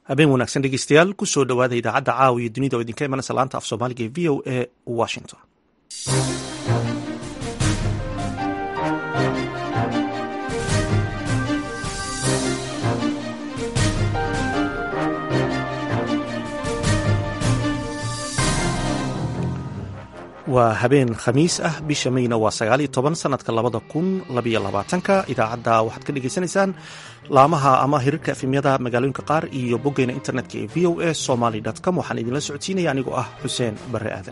habeen wanaagsan dhegeystayaal kusoo dhowaada idaacadda caawa iyo dunida oo idinka imanaysa laanta af soomaaliga ee v o a washington waa habeen khamiis ah bisha mayna waa sagaal iyo toban sanadka labada kun labayo labaatanka idaacadda waxaad ka dhagaysanaysaan laamaha ama hirarka efemyada magaalooyinka qaar iyo boggeena internetka ee v o a somaly com waxaan idinla socodsiinaya anigoo ah xuseen barre aadan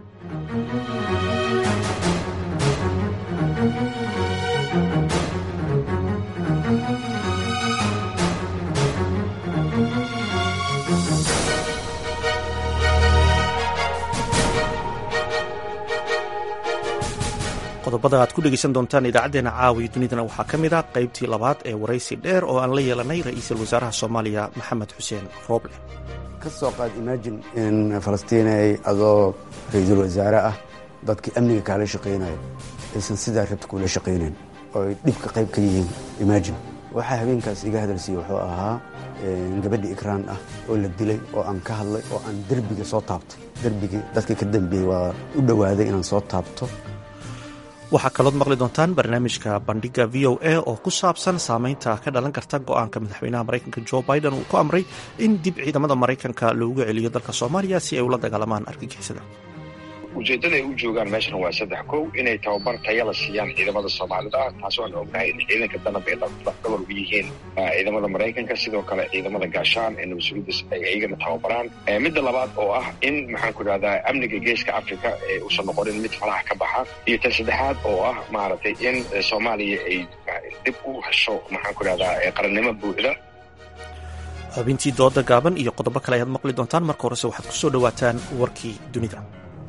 qodobada aad ku dhegeysan doontaan idaacadeena caawiyo dunidana waxaa ka mid a qaybtii labaad ee waraysi dheer oo aan la yeelanay ra-iisul wasaaraha soomaaliya maxamed xuseen rooble ka soo qaad imaajin in falastiinay adoo ra-iisul wasaare ah dadkii amniga kaala shaqaynayo aysan sidaa rabta kula shaqaynayn oo ay dhibka qayb ka yihiin imaajin waxaa habeenkaas iga hadalsiiye wuxuu ahaa gabadhi ikraan ah oo la dilay oo aan ka hadlay oo aan derbiga soo taabtay derbigii dadka ka dambeeyey waa u dhowaaday inaan soo taabto waxaa kalood maqli doontaan barnaamijka bandhiga v o a oo ku saabsan saameynta ka dhalan karta go-aanka madaxweynaha maraykanka jo biden uu ku amray in dib ciidamada maraykanka loogu celiyo dalka soomaaliya si ay ula dagaalamaan argagixisada ujeeddada ay u joogaan meeshan waa saddex kow inay tababar tayala siiyaan ciidamada soomaalida ah taas waan ognahay in ciidanka danab ay lafdabar ugu yihiin ciidamada maraykanka sidoo kale ciidamada gaashaan ee nabadsugidas ay iyagana tababaraan midda labaad oo ah in maxaan ku idhahdaa amniga geeska africa ee uusan noqonin mid falaha ka baxa iyo tan saddexaad oo ah maaragtay in soomaaliya ay dib u hesho maxaan ku idhahdaa qarannimo buuxda xubintii dooda gaaban iyo qodobo kale ayaad maqli doontaan marka horese waxaad ku soo dhowaataan warkii dunida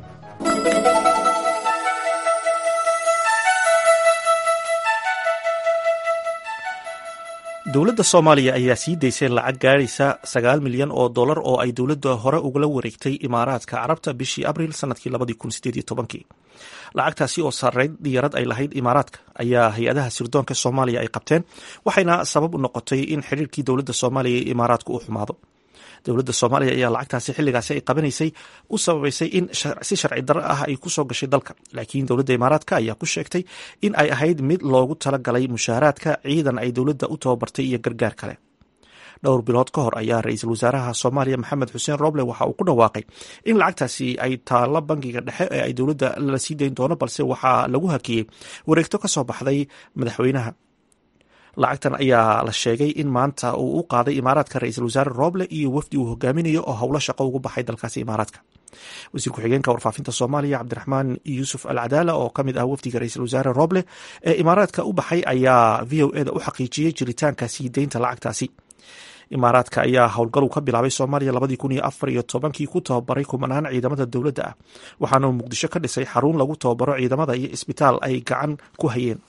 dowladda soomaaliya ayaa sii daysay lacag gaadhaysa sagaal milyan oo dollar oo ay dowladda hore ugala wareegtay imaaraadka carabta bishii abril sanadkii labadii kun sideed iyo tobankii lacagtaasi oo sarreyd diyarad ay lahayd imaaraadka ayaa hay-adaha sirdoonka soomaaliya ay qabteen waxayna sabab u noqotay in xiriirkii dowladda soomaaliya iyo imaaraadku uu xumaado dowladda soomaaliya ayaa lacagtaasi xilligaasi ay qabanaysay u sababaysay in si sharci darro ah ay ku soo gashay dalka laakiin dowladda imaaraadka ayaa ku sheegtay in ay ahayd mid loogu talagalay mushaaraadka ciidan ay dowladda u tababartay iyo gargaar kale dhowr bilood ka hor ayaa ra-iisul wasaaraha soomaaliya maxamed xuseen roble waxa uu ku dhawaaqay in lacagtaasi ay taallo bangiga dhexe ee ay dowladda la sii dayn doono balse waxaa lagu hakiyey wareegto ka soo baxday madaxweynaha lacagtan ayaa la sheegay in maanta uu u qaaday imaaraadka ra-iisul wasaare roble iyo wafdi uu hogaaminayo oo howlo shaqo ugu baxay dalkaasi imaaraadka wasiir ku-xigeenka warfaafinta soomaaliya cabdiraxmaan yuusuf al cadaala oo ka mid ah wafdiga ra-iisul wasaare roble ee imaaraadka u baxay ayaa v o eda u xaqiijiyey jiritaanka sii deynta lacagtaasi imaaraadka ayaa howlgalu ka bilaabay soomaaliya labadii kun iyo afar iyo tobankii ku tababaray kumanaan ciidamada dowladda ah waxaana uu muqdisho ka dhisay xarun lagu tababaro ciidamada iyo isbitaal ay gacan ku hayeen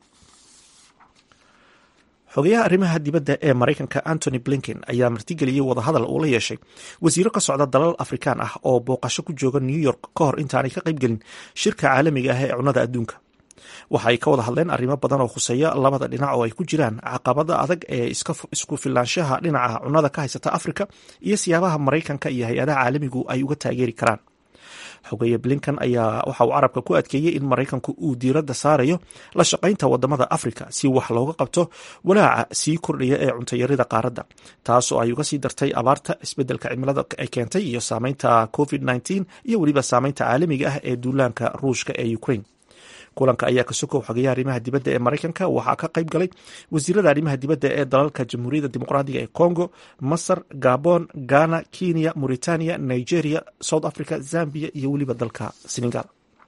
xogeyaha arrimaha dibadda ee maraykanka antony blinken ayaa martigeliyey wadahadal uu la yeeshay wasiiro ka socda dalal afrikaan ah oo booqasho ku jooga new york ka hor intaanay ka qaybgelin shirka caalamiga ah ee cunnada adduunka waxa ay ka wada hadleen arrimo badan oo khuseeya labada dhinac oo ay ku jiraan caqabada adag ee isku filaanshaha dhinaca cunnada ka haysata afrika iyo siyaabaha maraykanka iyo hay-adaha caalamigu ay uga taageeri karaan xogeeye blinkan ayaa waxa uu carabka ku adkeeyey in maraykanku uu diiradda saarayo la shaqaynta wadamada afrika si wax looga qabto walaaca sii kordhaya ee cuntayarida qaaradda taasoo ay uga sii dartay abaarta isbeddelka cimilada ay keentay iyo saameynta covid nteen iyo weliba saameynta caalamiga ah ee duulaanka ruushka ee ukraine kulanka ayaa ka sokow xogeyaha arrimaha dibadda ee maraykanka waxaa ka qayb galay wasiirada arrimaha dibadda ee dalalka jamhuuriyadda dimuqraadiga ee congo masar gabon ghana kenya mauritania nigeria south africa zambia iyo weliba dalka senegal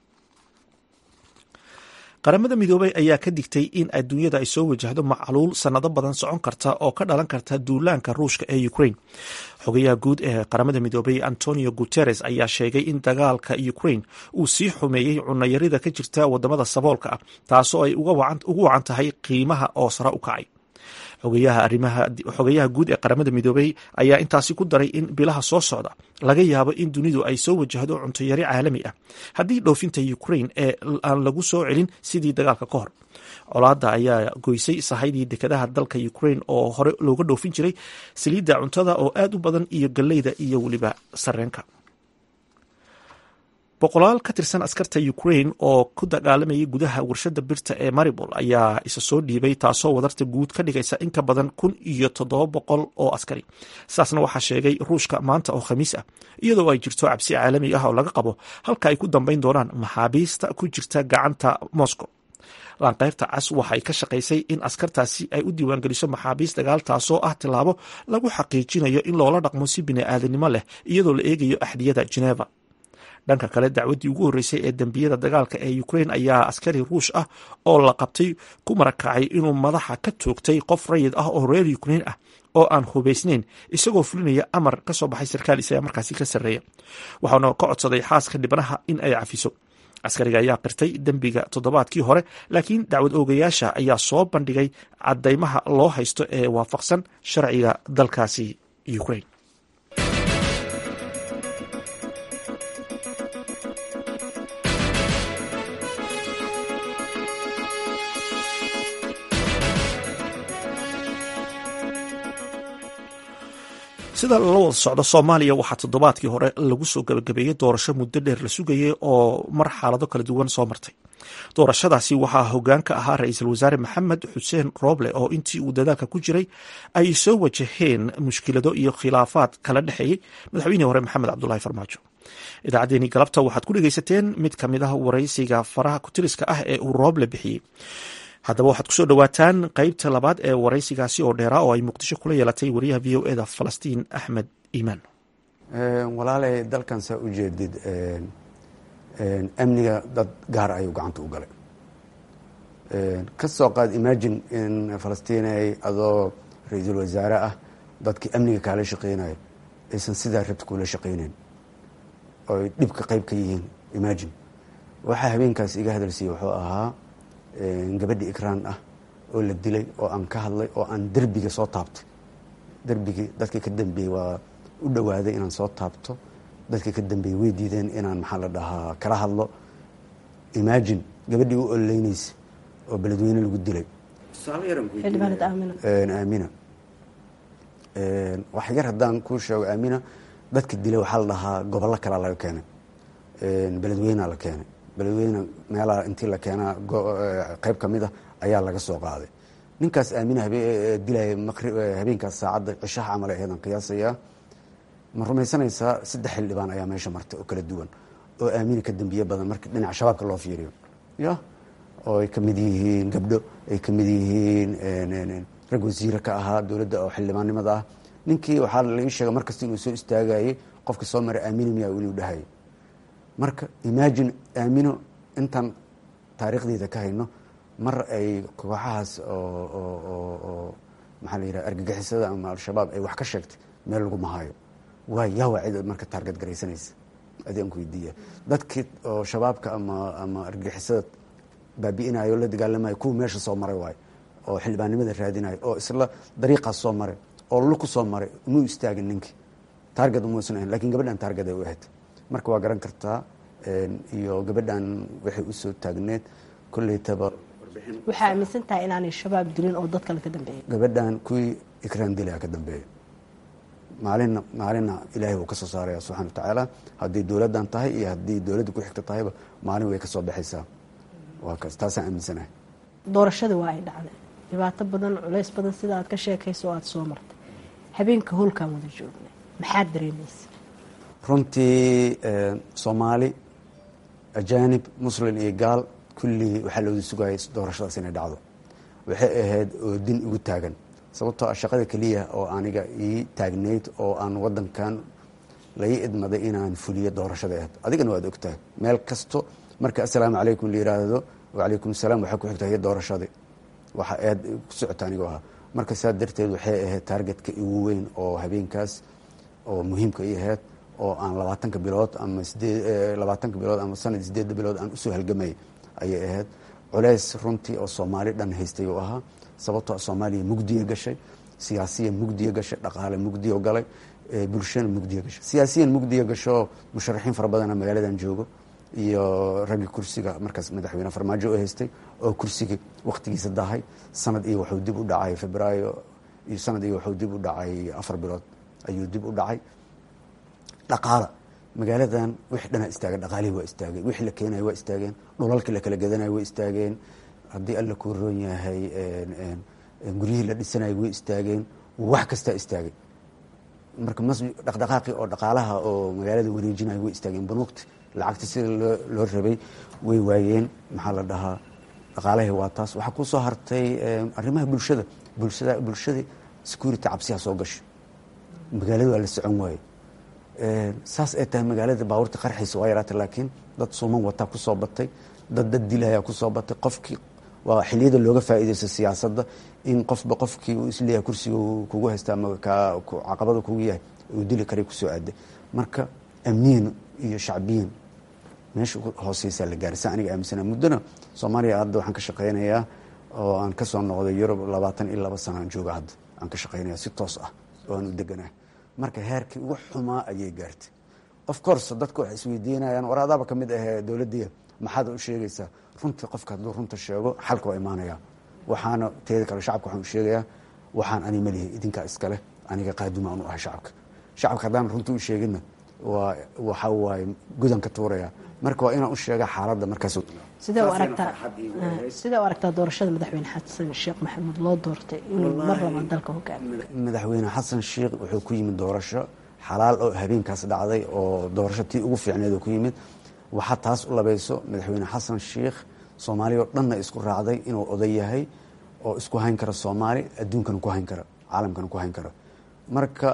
qaramada midoobay ayaa ka digtay in adduunyada ay soo wajahdo macluul sannado badan socon karta oo ka dhalan karta duulaanka ruushka ee ukraine xogayaha guud ee qaramada midoobay antonio guteres ayaa sheegay in dagaalka ukraine uu sii xumeeyey cunayarida ka jirta wadamada saboolka ah taasoo ay ugu wacan tahay qiimaha oo sare u kacay xogayaha guud ee qaramada midoobey ayaa intaasi ku daray in bilaha soo socda laga yaabo in dunidu ay soo wajahdo cuntoyari caalami ah haddii dhoofinta ukrain ee aan lagu soo celin sidii dagaalka ka hor colaada ayaa goysay sahaydii dekedaha dalka ukrain oo hore looga dhoofin jiray saliidda cuntada oo aad u badan iyo galleyda iyo weliba sareenka boqolaal ka tirsan askarta ukrain oo ku dagaalamayay gudaha warshada birta ee maribol ayaa isa soo dhiibay taasoo wadarta guud ka dhigaysa in ka badan kun iyo toddoba boqol oo askari saasna waxaa sheegay ruushka maanta oo khamiis ah iyadoo ay jirto cabsi caalami ah oo laga qabo halka ay ku dambayn doonaan maxaabiista ku jirta gacanta moscow laanqeyrta cas waxay ka shaqaysay in askartaasi ay u diiwaangeliso maxaabiist dagaal taasoo ah tilaabo lagu xaqiijinayo in loola dhaqmo si bini-aadanimo leh iyadoo la eegayo axdiyada geneva dhanka kale dacwaddii ugu horreysay ee dembiyada dagaalka ee ukrain ayaa askari ruush ah oo la qabtay ku marakacay inuu madaxa ka toogtay qof rayid ah oo reer ukrain ah oo aan hubaysnayn isagoo fulinaya amar ka soo baxay sarkaal isaga markaasi ka sarreeya waxaana ka codsaday xaaska dhibanaha in ay cafiso askariga ayaa qirtay dembiga toddobaadkii hore laakiin dacwad oogayaasha ayaa soo bandhigay caddaymaha loo haysto ee waafaqsan sharciga dalkaasi ukrain sida lala wada socdo soomaaliya waxaa toddobaadkii hore lagu soo gabagabeeyey doorasho muddo dheer la sugayay oo mar xaalado kala duwan soo martay doorashadaasi waxaa hoggaan ka ahaa ra-iisul wasaare maxamed xuseen rooble oo intii uu dadaalka ku jiray ay soo wajaheen mushkilado iyo khilaafaad kala dhexeeyey madaxweynihii hore maxamed cabdulahi farmaajo idaacaddeenii galabta waxaad ku dhegeysateen mid ka mid ah waraysiga faraha kutiriska ah ee uu rooble bixiyey haddaba waxaad kusoo dhowaataan qeybta labaad ee waraysigaasi oo dheeraa oo ay muqdisho kula yeelatay wariyaha v o eda falastiin axmed iimaan walaalay dalkan saa u jeedid amniga dad gaar ayuu gacanta u galay ka soo qaad imagine in falastiinay adoo ra-iisul wasaare ah dadkii amniga kaala shaqeynayo aysan sidaa rabta kuula shaqeyneyn oy dhibka qayb ka yihiin imagine waxaa habeenkaas iga hadalsiiyey wuxuu ahaa gabadhi ikraan ah oo la dilay oo aan ka hadlay oo aan derbiga soo taabtay derbigii dadkii ka dambeeyey waa u dhowaaday inaan soo taabto dadkii ka dambeeyey way diideen inaan maxaa la dhahaa kala hadlo imagine gabadhii u ololeynaysa oo beledweyne lagu dilay aamina wax yar haddaan kuu sheego aamina dadka dilay waxaa la dhahaa gobollo kalea laga keenay beledweynea la keenay beledweyne meelaha intii la keenaa qeyb ka mid a ayaa laga soo qaaday ninkaas aamina dilaya habeenkaas saacadda cishaha camal aheedan qiyaasayaa ma rumaysanaysaa saddex xildhibaan ayaa meesha martay oo kala duwan oo aamina ka dambiye badan markii dhinaca shabaabka loo fiiriyo ya oo ay kamid yihiin gabdho ay kamid yihiin rag wasiire ka ahaa dowladda oo xildhibaannimada ah ninkii waxaa laii sheegay markasta inuu soo istaagayey qofkii soo maray aamina miyaa inuu dhahayay marka imagine aamino intaan taariikhdeeda ka hayno mar ay kooxahaas oo maxaa la yidhaha argagixisada ama al-shabaab ay wax ka sheegtay meel lagu mahayo waa yaa waa cid marka taarget garaysanaysa adi aan ku weydiiya dadkii oo shabaabka ama ama argagixisada baabi'inayo la dagaalamayo kuwa meesha soo maray waayo oo xildhibaannimada raadinayo oo isla dariiqaas soo maray oo luku soo maray umuu istaagin ninkii taarget umuusan ahayn lakin gabadhan taarget ay u ahayd marka waa garan kartaa iyo gabadhan waxay usoo taagneed koleytaba waxaa aaminsan tahay inaanay shabaab dilin oo dad kale ka dambeeyay gabadhan kuwii ikraan dilaa ka dambeeya maalina maalina ilaahay wuu ka soo saaraya subxana wa tacaala haddii dowladdan tahay iyo haddii dowladda ku xigta tahayba maalin way ka soo baxaysaa waa kaas taasaan aaminsanahay doorashada waa ay dhacday dhibaato badan culays badan sida aad ka sheekayso oo aada soo martay habeenka howlkaan wada joognay maxaad dareemaysa runtii soomaali ajaanib muslin iyo gaal kullii waxaa looda sugayay doorashadaas inay dhacdo waxay ahayd oo din igu taagan sababtoo ah shaqada keliya oo aniga ii taagnayd oo aan wadankan lai idmaday inaan fuliyo doorashada ahayd adigana waad ogtahay meel kasto marka assalaamu calaykum la yiraahdo wacalaykum asalaam waxaa ku xigta doorashadii waxa aad ku socota anigoo ahaa marka saa darteed waxay ahayd taargetka igu weyn oo habeenkaas oo muhiimka i ahayd oo aan labaatanka bilood ama sideed labaatanka bilood ama sanad sideedda bilood aan usoo halgamayay ayay ahayd culeys runtii oo soomaali dhan haystay uu ahaa sababtoo soomaaliya mugdiya gashay siyaasiya mugdiya gashay dhaqaale mugdiya galay bulshana mugdiya gashay siyaasiyan mugdiya gasho musharaxiin fara badana magaaladan joogo iyo raggii kursiga markaas madaxweyne farmaajo u haystay oo kursiga wakhtigiisa dahay sanad iyo wuxuu dib u dhacay febraayo iyo sanad iyo wuxuu dib u dhacay afar bilood ayuu dib u dhacay dhaqaala magaaladan wixii dhanaa istaageen dhaqaalihii waa istaageen wixii la keenaya waa istaageen dhulalkii la kala gadanayo waa istaageen haddii alla kuu roon yahay guryihii la dhisanaya way istaageen wax kastaa istaagay marka mas dhaqdhaqaaqii oo dhaqaalaha oo magaalada wareejinayo way istaageen banuugti lacagta sida loo loo rabay way waayeen maxaa la dhahaa dhaqaalahii waa taas waxaa kusoo hartay arrimaha bulshada bulshada bulshadii security cabsiyaa soo gashay magaalada waa la socon waaye saas ay tahay magaalada baabuurta qarxiisa waa yaraatay laakiin dad suuman wataa kusoo batay dad dad dilayaa kusoo batay qofkii waa xiliyada looga faa'iidaysto siyaasadda in qofba qofkii uu isleeyahay kursiga kugu haystaa ama caqabada kugu yahay uu dili karay kusoo aaday marka amniyan iyo shacbiyan meesha hooseysaa la gaaray saa aniga aaminsana muddona soomaaliya hadda waxaan ka shaqaynayaa oo aan ka soo noqday yurub labaatan iyo laba sana aan jooga hadda aan ka shaqaynaya si toos ah oo aan u deganah marka heerkii ugu xumaa ayay gaartay of course dadku waxay isweydiinayaan war adaaba ka mid ahee dowladdiya maxaad u sheegaysaa runtii qofka hadduu runta sheego xalka waa imaanaya waxaana teeda kale shacabka waxaan u sheegayaa waxaan ani malihi idinkaa iskaleh aniga qaaduma aan u ahay shacabka shacabka haddaan runta u sheeginna waa waxa waaye gudan ka tuuraya marka waa inaan u sheega xaaladda markaas sidee u aragtaa sidee u aragtaa doorashada madaxweyne xasan sheekh maxamuud loo doortay inuu mar labaad dalka hogaamiyo madaxweyne xasan sheekh wuxuu ku yimid doorasho xalaal oo habeenkaas dhacday oo doorasho tii ugu fiicneed oo ku yimid waxaa taas u labayso madaxweyne xasan sheekh soomaaliya oo dhanna isku raacday inuu oday yahay oo isku hayn kara soomaali adduunkana ku hayn kara caalamkana ku hayn kara marka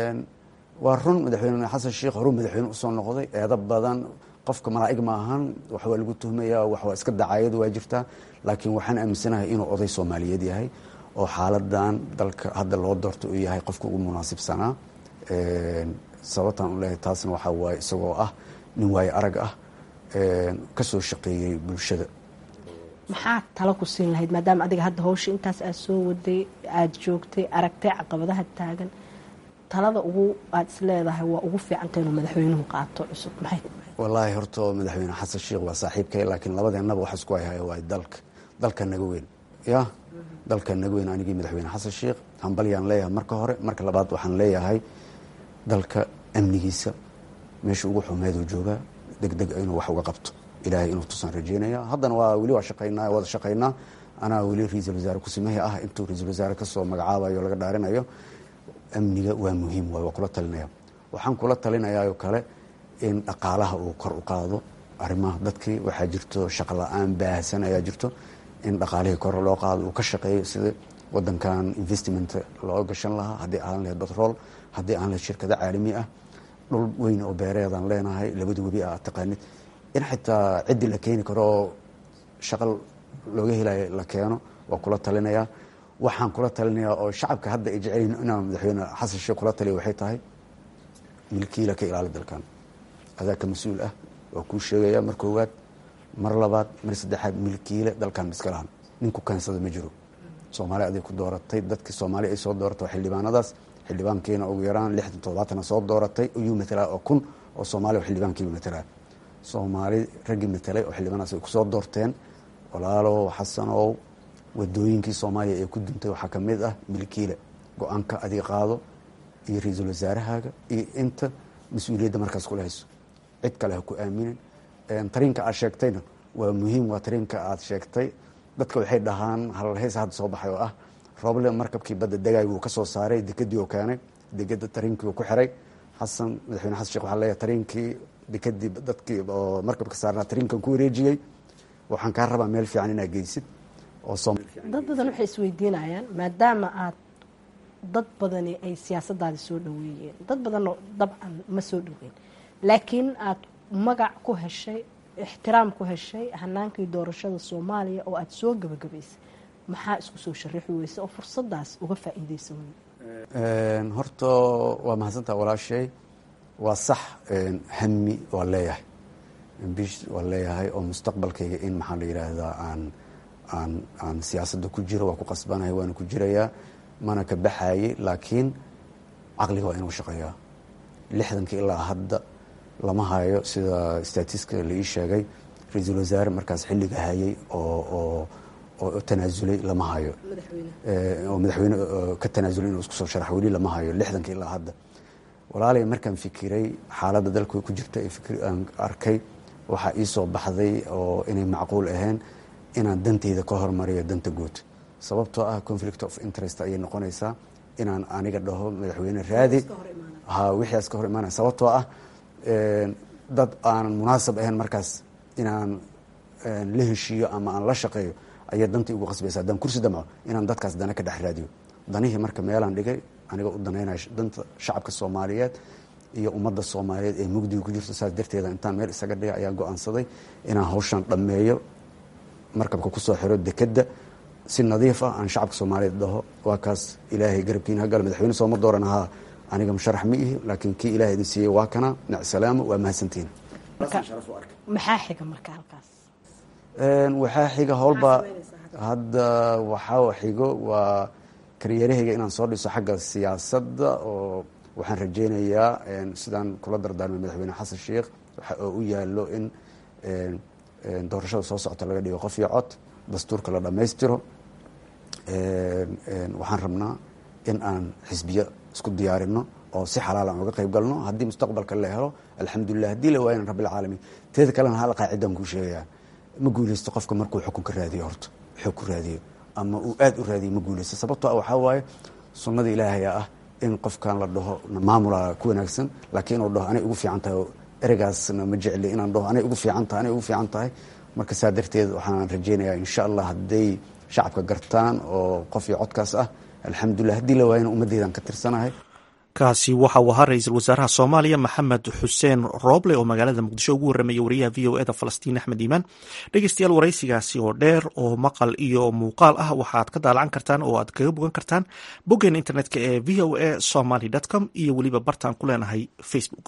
waa run madaxweyne xasan sheekh horuu madaxweyne usoo noqday eedo badan qofka malaa'ig ma ahan wax waa lagu tuhmaya wax waa iska dacaayad waa jirtaa laakiin waxaan aaminsanahay inuu oday soomaaliyeed yahay oo xaaladan dalka hadda loo doorto uu yahay qofka ugu munaasibsanaa sababtaan u leeyahay taasna waxaa waaye isagoo ah nin waayo arag ah ka soo shaqeeyey bulshada maxaa talo ku siin lahayd maadaama adiga hadda hawsha intaas aad soo waday aada joogtay aragtay caqabadaha taagan talada ugu aada is leedahay waa ugu fiicanta inuu madaxweynuhu qaato cusub maxay wallaahi horta madaxweyne xasan sheekh waa saaxiibkay laakiin labadeennaba waxa isku hayhay waa dalka dalka naga weyn ya dalka naga weyn anigii madaxweyne xasan sheekh hambalyaan leeyahay marka hore marka labaad waxaan leeyahay dalka amnigiisa meesha ugu xumeeduu joogaa deg deg inuu wax uga qabto ilaahay inuu tusaan rajeynaya haddana waa weli waa shaqaynaa wada shaqaynaa anaa weli ra-iisul wasaare kusimahi ah intuu ra-iisul wasaare kasoo magacaabayo o laga dhaarinayo amniga waa muhiim waay waa kula talinaya waxaan kula talinayaayoo kale in dhaqaalaha uu kor u qaado arrimaha dadkii waxaa jirto shaqo la-aan baahsan ayaa jirto in dhaqaalihii kor loo qaado uu ka shaqeeyo sida wadankan investment loo gashan lahaa haddii aan lahayd batrool haddii aan lahayd shirkado caalami ah dhul weyn oo beereedaan leenahay labada webi ah taqaanid in xitaa ciddii la keeni karo oo shaqo looga helayo la keeno waa kula talinayaa waxaan kula talinayaa oo shacabka hadda ay jecelyihin inaan madaxweyne xasan sheekh kula taliya waxay tahay milkiila ka ilaali dalkan adaa ka mas-uul ah waa kuu sheegaya mar koowaad mar labaad mar saddexaad milkiile dalkan miska lahan ninku keensada ma jiro soomaali aday ku dooratay dadkii soomaali ay soo dooratay waa xildhibaanadaas xildhibaankiina ugu yaraan lixdan toddobaatana soo dooratay ayuu matalaa oo kun oo soomaaliya xildhibaankiiba matalaa soomaali raggii matalay oo xildhibaanaas ay kusoo doorteen walaalow xasanow wadooyinkii soomaaliya ee ku duntay waxaa ka mid ah milkiile go-aanka adiga qaado iyo ra-iisul wasaarahaaga iyo inta mas-uuliyadda markaas kula hayso cid kale ha ku aaminin tariinka aad sheegtayna waa muhiim waa tariinka aad sheegtay dadka waxay dhahaan halheys hadda soo baxay oo ah roble markabkii badda dagaay wuu ka soo saaray dekadii oo keenay dekada tariinkii uu ku xiray xasan madaxweyne xasan sheekh waxaa leeyahay tariinkii dekadii dadkii oo markabka saarnaa tariinkan ku wareejiyey waxaan kaa rabaa meel fiican inaad geysid oo dad badan waxay isweydiinayaan maadaama aad dad badani ay siyaasadaadi soo dhaweeyeen dad badanoo dabcan ma soo dhaweyn laakiin aad magac ku heshay ixtiraam ku heshay hanaankii doorashada soomaaliya oo aada soo gabagabaysay maxaa isku soo sharaxi weyse oo fursadaas uga faa-iideysan wey horta waa mahadsantaa walaashay waa sax hami waa leeyahay bish waa leeyahay oo mustaqbalkayga in maxaa la yidhaahdaa aan aan aan siyaasadda ku jiro waa ku qasbanahay waana ku jirayaa mana ka baxaayey laakiin caqliga waa inuu shaqeeyaa lixdankii ilaa hadda lama hayo sida statiska la ii sheegay ra-iisul wasaare markaas xilliga hayay oo oo oo tanaasulay lama hayo oo madaxweyne ka tanaasulay inuu isku soo sharax weli lama hayo lixdankii ilaa hadda walaalay markaan fikiray xaaladda dalka ku jirta aan arkay waxaa ii soo baxday oo inay macquul ahayn inaan danteyda ka hormariyo danta guud sababtoo ah conflict of interest ayay noqonaysaa inaan aniga dhaho madaxweyne raadi ha wixiias ka hor imaanaya sababtoo ah dad aanan munaasab ahayn markaas inaan la heshiiyo ama aan la shaqeeyo ayaa dantii ugu qasbaysa haddaan kursi damco inaan dadkaas dana ka dhex raadiyo danihii marka meelaan dhigay aniga u danaynaya danta shacabka soomaaliyeed iyo ummadda soomaaliyeed ee mugdiga ku jirto saas darteeda intaan meel isaga dhigay ayaa go-aansaday inaan hawshan dhammeeyo markabka kusoo xiro dekedda si nadiif ah aan shacabka soomaaliyeed dhaho waa kaas ilaahay garabkiina hagalo madaxweyne sooma dooran ahaa aniga musharax ma ihi laakiin kii ilahay idin siiyey waa kana nacsalaamo waa mahadsantihin maxaa xiga marka halkaas waxaa xiga howlba hadda waxaa xigo waa karyarahayga inaan soo dhiso xagga siyaasadda oo waxaan rajaynayaa sidaan kula dardaarmay madaxweyne xasan sheikh waxa oo u yaalo in doorashada soo socota laga dhigo qof iyo cod dastuurka la dhammaystiro waxaan rabnaa in aan xisbiyo isku diyaarino oo si xalaal aan uga qayb galno haddii mustaqbalka la helo alxamdulilah haddii la waayan rabbilcaalamiin teeda kalena hal qaacidaan kuu sheegayaa ma guuleysto qofka markuu xukun ka raadiyo horta xoog ku raadiyo ama uu aada u raadiyo ma guuleysto sababtoo ah waxaa waaye sunnada ilaahayaa ah in qofkan la dhaho maamula ku wanaagsan laakiin inuu dhaho anay ugu fiican tahay ereygaasna ma jecli inaan dhaho anay ugu fiican tahay anay ugu fiican tahay marka saa darteed waxaan rajaynayaa insha allah hadday shacabka gartaan oo qof iyo codkaas ah alxamdulilah haddii la waayana ummaddeedaan ka tirsanahay kaasi waxa uu ahaa ra-iisul wasaaraha soomaaliya maxamed xuseen rooble oo magaalada muqdisho ugu warramaya wariyaha v o eda falastiin axmed iimaan dhegeystayaal waraysigaasi oo dheer oo maqal iyo muuqaal ah waxaad ka daalacan kartaan oo aad kaga bogan kartaan boggeena internetka ee v o a somaly com iyo weliba bartaan ku leenahay facebook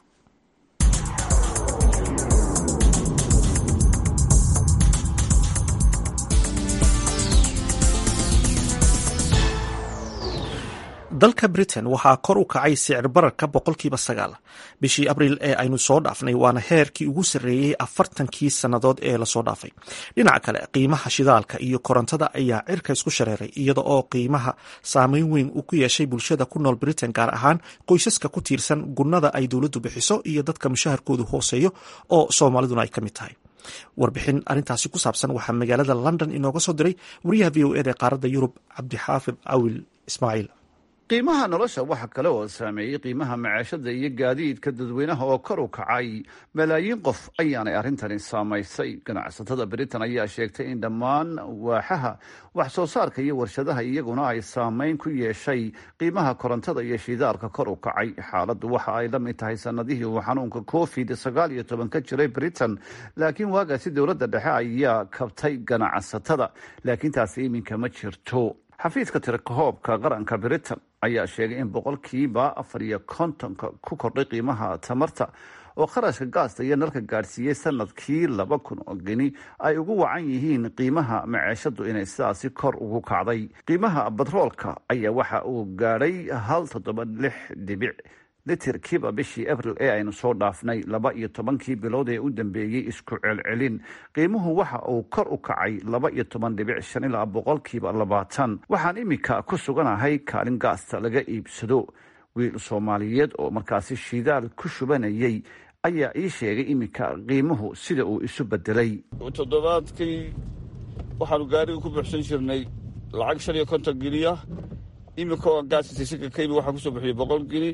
dalka britain waxaa kor u kacay sicir bararka boqolkiiba sagaal bishii abriil ee aynu soo dhaafnay waana heerkii ugu sarreeyey afartankii sannadood ee lasoo dhaafay dhinaca kale qiimaha shidaalka iyo korontada ayaa cirka isku shareeray iyada oo qiimaha saameyn weyn uu ku yeeshay bulshada ku nool britain gaar ahaan qoysaska ku tiirsan gunnada ay dowladdu bixiso iyo dadka mushaharkoodu hooseeyo oo soomaaliduna ay ka mid tahay warbixin arrintaasi ku saabsan waxaa magaalada london inooga soo diray wariyaha v o eda ee qaaradda yurub cabdixaafid cawil ismaaciil qiimaha nolosha waxa kale oo saameeyey qiimaha macaashada iyo gaadiidka dadweynaha oo kor u kacay malaayiin qof ayaanay arrintani saamaysay ganacsatada britain ayaa sheegtay in dhammaan waaxaha wax soo saarka iyo warshadaha iyaguna ay saameyn ku yeeshay qiimaha korontada iyo shidaalka kor u kacay xaaladdu waxa ay la mid tahay sanadihii uu xanuunka covid sagaal iyo toban ka jiray britain laakiin waagaasi dowladda dhexe ayaa kabtay ganacsatada laakiin taasi iminka ma jirto xafiiska tirakohoobka qaranka britain ayaa sheegay in boqolkiiba afar iyo kontonka ku kordhay qiimaha tamarta oo kharashka gaasta iyo nalka gaadhsiiyey sanadkii laba kun oo geni ay ugu wacan yihiin qiimaha maceeshadu inay sidaasi kor ugu kacday qiimaha batroolka ayaa waxa uu gaadhay hal toddoba lix dhibic litirkiiba bishii abril ee aynu soo dhaafnay laba iyo tobankii bilood ee u dambeeyey isku celcelin qiimuhu waxa uu kor u kacay laba iyo toban dhibic shan ilaa boqolkiiba labaatan waxaan iminka ku suganahay kaalin gaasta laga iibsado wiil soomaaliyeed oo markaasi shidaal ku shubanayay ayaa ii sheegay iminka qiimuhu sida uu isu bedelay toddobaadkii waxaanu gaariga ku buuxsan jirnay lacag shan iyo konton geniya iminka oo gaasitaysinka kaybi waxaa kusoo buxiyey boqol geni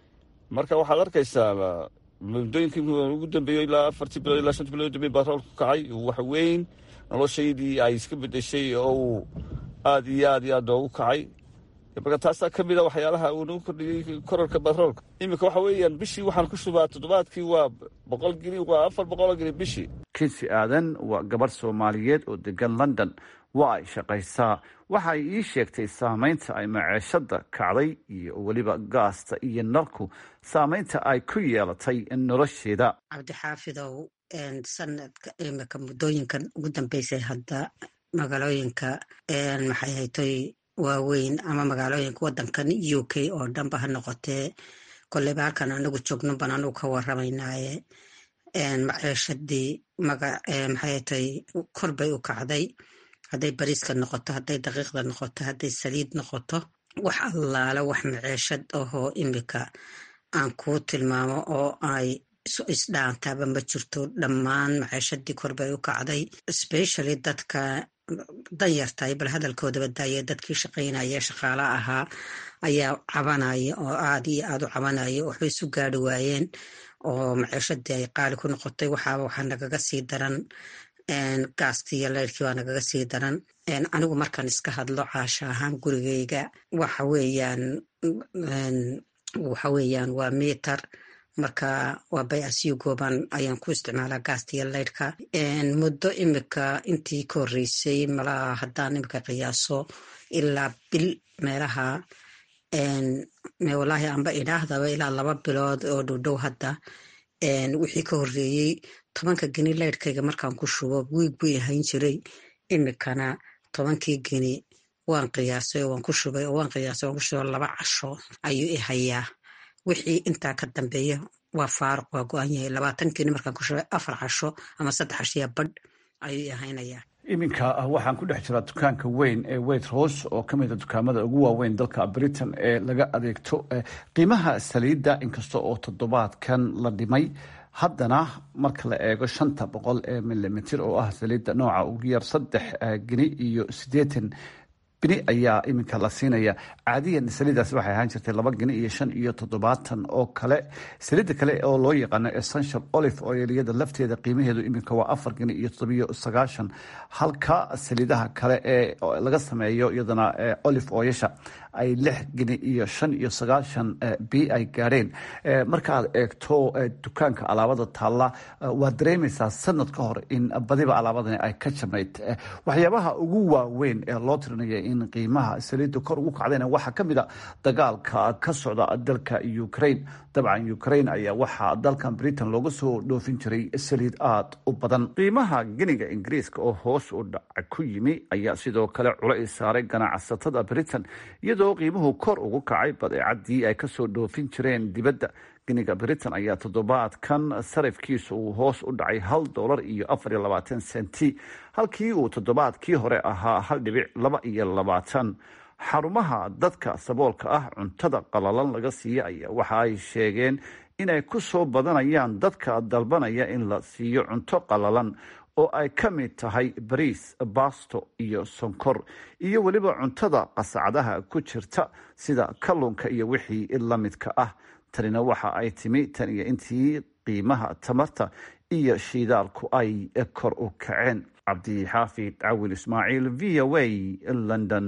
marka waxaad arkaysaa muddooyinkii ugu dambeeyey ilaa afartii bilood ilaa shantii bilood dambeey batroolku kacay wax weyn noloshaydii ay iska bedeshay oo uu aad iyo aad iyo aad noogu kacay marka taasaa ka mid a waxyaalaha uu nagu kordhiyey korarka batroolka iminka waxa weeyaan bishii waxaan ku shubaa toddobaadkii waa boqol geni waa afar boqoloo geni bishii kinsi aadan waa gabadh soomaaliyeed oo degan london waa ay shaqaysaa waxa ay ii sheegtay saamaynta ay maceeshada kacday iyo weliba gaasta iyo nalku saamaynta ay ku yeelatay nolosheeda cabdixaafidow sanadka imika muddooyinkan ugu dambeysay hadda magaalooyinka maxay haytoy waaweyn ama magaalooyinka wadankan u k oo dhanba ha noqotee koleyba halkan anagu joogno ban anugu ka waramaynaaye maciishadii maxay haytoy kor bay u kacday hadday bariiska noqoto hadday daqiiqda noqoto hadday saliid noqoto wax allaala wax maciishad ahoo imika aan kuu tilmaamo oo ay isdhaantaaba ma jirto dhammaan maciishadii kor bay u kacday specially dadka danyartahay bal hadalkoodaba daaya dadkii shaqaynaya shaqaala ahaa ayaa cabanaya oo aad iyo aad u cabanaya waxbay isu gaari waayeen oo maciishadii ay qaali ku noqotay waxaaba waxaa nagaga sii daran gaastii iyo leyrkii waa nagaga sii daran anigu markaan iska hadlo caasha ahaan gurigeyga waxa weeyaan waxa weeyaan waa mitar marka waa bay asiyo gooban ayaan ku isticmaalaa gaasta iyo leyrhka muddo imika intii ka horreysay malaa haddaan imika qiyaaso ilaa bil meelaha walaahi anba idhaahdaba ilaa laba bilood oo dhowdhow hadda wixii ka horreeyey tobanka geni leyrhkayga markaan ku shubo wiig buu ahayn jiray imikana tobankii geni waan qiyaasay oo waan ku shubay oo waan qiyaasay waan ku shubay laba casho ayuu i hayaa wixii intaa ka dambeeya waa faaruq waa go-an yahay labaatankiini markaan ku shubay afar casho ama saddex cashiya badh ayuu i ahaynayaa iminka waxaan ku dhex jiraa dukaanka weyn ee waitrose oo ka mid a dukaamada ugu waaweyn dalka britain ee laga adeegto qiimaha saliidda inkasta oo toddobaadkan la dhimay haddana marka la eego shanta boqol ee milimitir oo ah saliidda nooca ugu yar saddex geni iyo siddeetan bini ayaa iminka la siinaya caadiyan saliidaas waxay ahaan jirtay laba geni iyo shan iyo toddobaatan oo kale saliidda kale oo loo yaqaano essential olive oil iyada lafteeda qiimaheedu iminka waa afar geni iyo toddobiyo sagaashan halka saliidaha kale ee laga sameeyo iyadana olive oyasha ay lix geni iyo shan iyo sagaashan bi ay gaadheen markaaad eegto dukaanka alaabada taalla waad dareemaysaa sanad ka hor in badiba alaabadani ay ka jabnayd waxyaabaha ugu waaweyn ee loo tirinaya in qiimaha saliidda kor ugu kacdayna waxaa ka mid a dagaalka ka socda dalka ukraine dabcan ukraine ayaa waxaa dalkan britain looga soo dhoofin jiray saliid aada u badan qiimaha geniga ingiriiska oo hoos u dhaca ku yimi ayaa sidoo kale culays saaray ganacsatada britain iyadoo qiimuhu kor ugu kacay badeecadii ay kasoo dhoofin jireen dibadda geniga britain ayaa toddobaadkan sarifkiisa uu hoos u dhacay hal dolar iyo afar iyo labaatan senti halkii uu toddobaadkii hore ahaa hal dhibic laba iyo labaatan xarumaha dadka saboolka ah cuntada qalalan laga siiya ayaa waxa ay sheegeen inay ku soo badanayaan dadka dalbanaya in la siiyo cunto qalalan oo ay ka mid tahay bariis baasto iyo sonkor iyo weliba cuntada qasacadaha ku jirta sida kalluunka iyo wixii la midka ah tanina waxa ay timi tan iyo intii qiimaha tamarta iyo shiidaalku ay kor u kaceen cabdixaafid cawil ismaaciil v o a london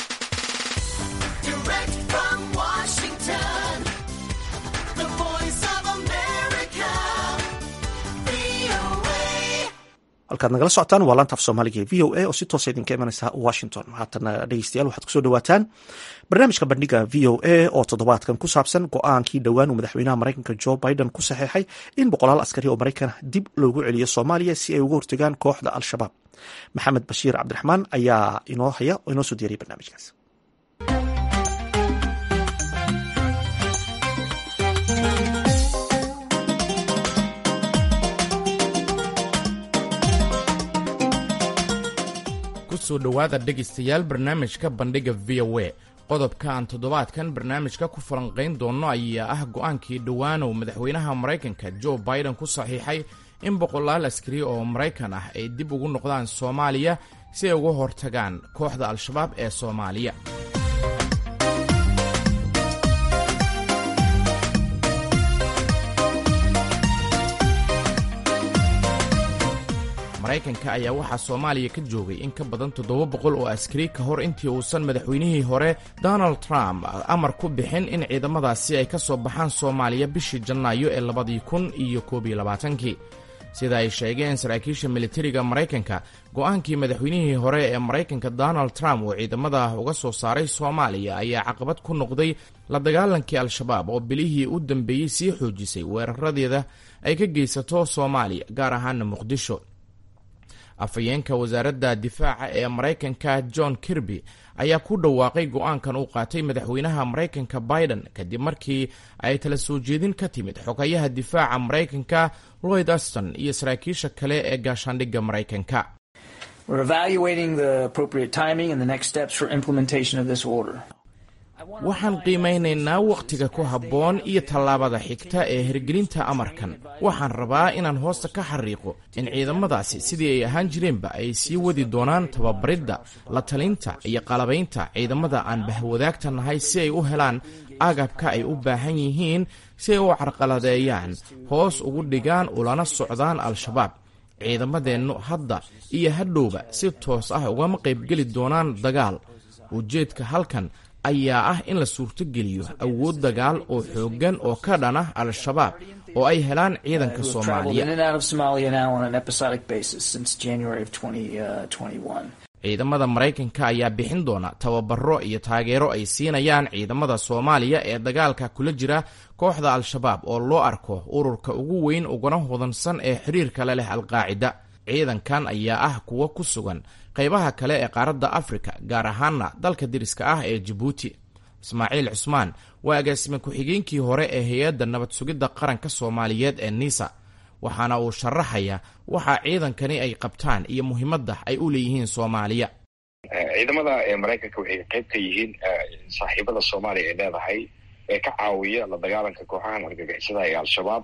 halkaad nagala socotaan waa laanta af soomaaliga ee v o a oo si toosa idinka imanaysa washington haatana dhegeystayaal waxaad kusoo dhawaataan barnaamijka bandhiga v o a oo toddobaadkan ku saabsan go-aankii dhowaan uu madaxweynaha maraykanka jo biden ku saxeexay in boqolaal askari oo maraykan dib loogu celiyo soomaaliya si ay uga hortagaan kooxda al-shabaab maxamed bashiir cabdiraxmaan ayaa inoo haya oo inoo soo diyaray barnaamijkaas kusoo dhowaada dhegaystayaal barnaamijka bandhiga v o a qodobka aan toddobaadkan barnaamijka ku falanqayn doonno ayaa ah go-aankii dhowaanow madaxweynaha maraykanka jo biden ku saxiixay in boqolaal askari oo maraykan ah ay dib ugu noqdaan soomaaliya si ay uga hortagaan kooxda al-shabaab ee soomaaliya maraykanka ayaa waxaa soomaaliya ka joogay in ka badan toddoba boqol oo askari ka hor intii uusan madaxweynihii hore donald trump amar ku bixin in ciidamadaasi ay ka soo baxaan soomaaliya bishii janaayo ee labadii kun iyo koob iyo labaatankii sida ay sheegeen saraakiisha militariga maraykanka go-aankii madaxweynihii hore ee maraykanka donald trump uu ciidamada uga soo saaray soomaaliya ayaa caqabad ku noqday la dagaalankii al-shabaab oo bilihii u dambeeyey sii xoojisay weeraradeeda ay ka geysato soomaaliya gaar ahaana muqdisho afhayeenka wasaaradda difaaca ee maraykanka john kirby ayaa ku dhawaaqay go-aankan uu qaatay madaxweynaha maraykanka biden kadib markii ay tala soo jeedin ka timid xogayaha difaaca maraykanka lloyd aston iyo saraakiisha kale ee gaashaandhigga maraykanka waxaan qiimaynaynaa wakhtiga ku habboon iyo tallaabada xigta ee hirgelinta amarkan waxaan rabaa inaan hoosta ka xariiqo in ciidamadaasi sidii ay ahaan jireenba ay sii wadi doonaan tababaridda la talinta iyo qalabaynta ciidamada aan bahwadaagta nahay si ay u helaan agabka ay u baahan yihiin si ay u carqaladeeyaan hoos ugu dhigaan ulana socdaan al-shabaab ciidamadeennu hadda iyo hadhowba si toos ah ugama qaybgeli doonaan dagaal ujeedka halkan ayaa ah in la suurtogeliyo awood dagaal oo xooggan oo ka dhan ah al-shabaab oo ay helaan ciidanka soomaaliya ciidamada maraykanka ayaa bixin doona tababaro iyo taageero ay siinayaan ciidamada soomaaliya ee dagaalka kula jira kooxda al-shabaab oo loo arko ururka ugu weyn uguna hodansan ee xiriirka la leh alqaacida ciidankan ayaa ah kuwo ku sugan qaybaha kale ee qaaradda afrika gaar ahaana dalka deriska ah ee jabuuti ismaaciil cusmaan waa agaasime ku-xigeenkii hore ee hay-adda nabad sugidda qaranka soomaaliyeed ee nisa waxaana uu sharaxaya waxa ciidankani ay qabtaan iyo muhiimadda ay u leeyihiin soomaaliya ciidamada maraykanka waxay qayb ka yihiin saaxiibada soomaaliya ay leedahay ee ka caawiya la dagaalanka kooxahan argagixisada ee al-shabaab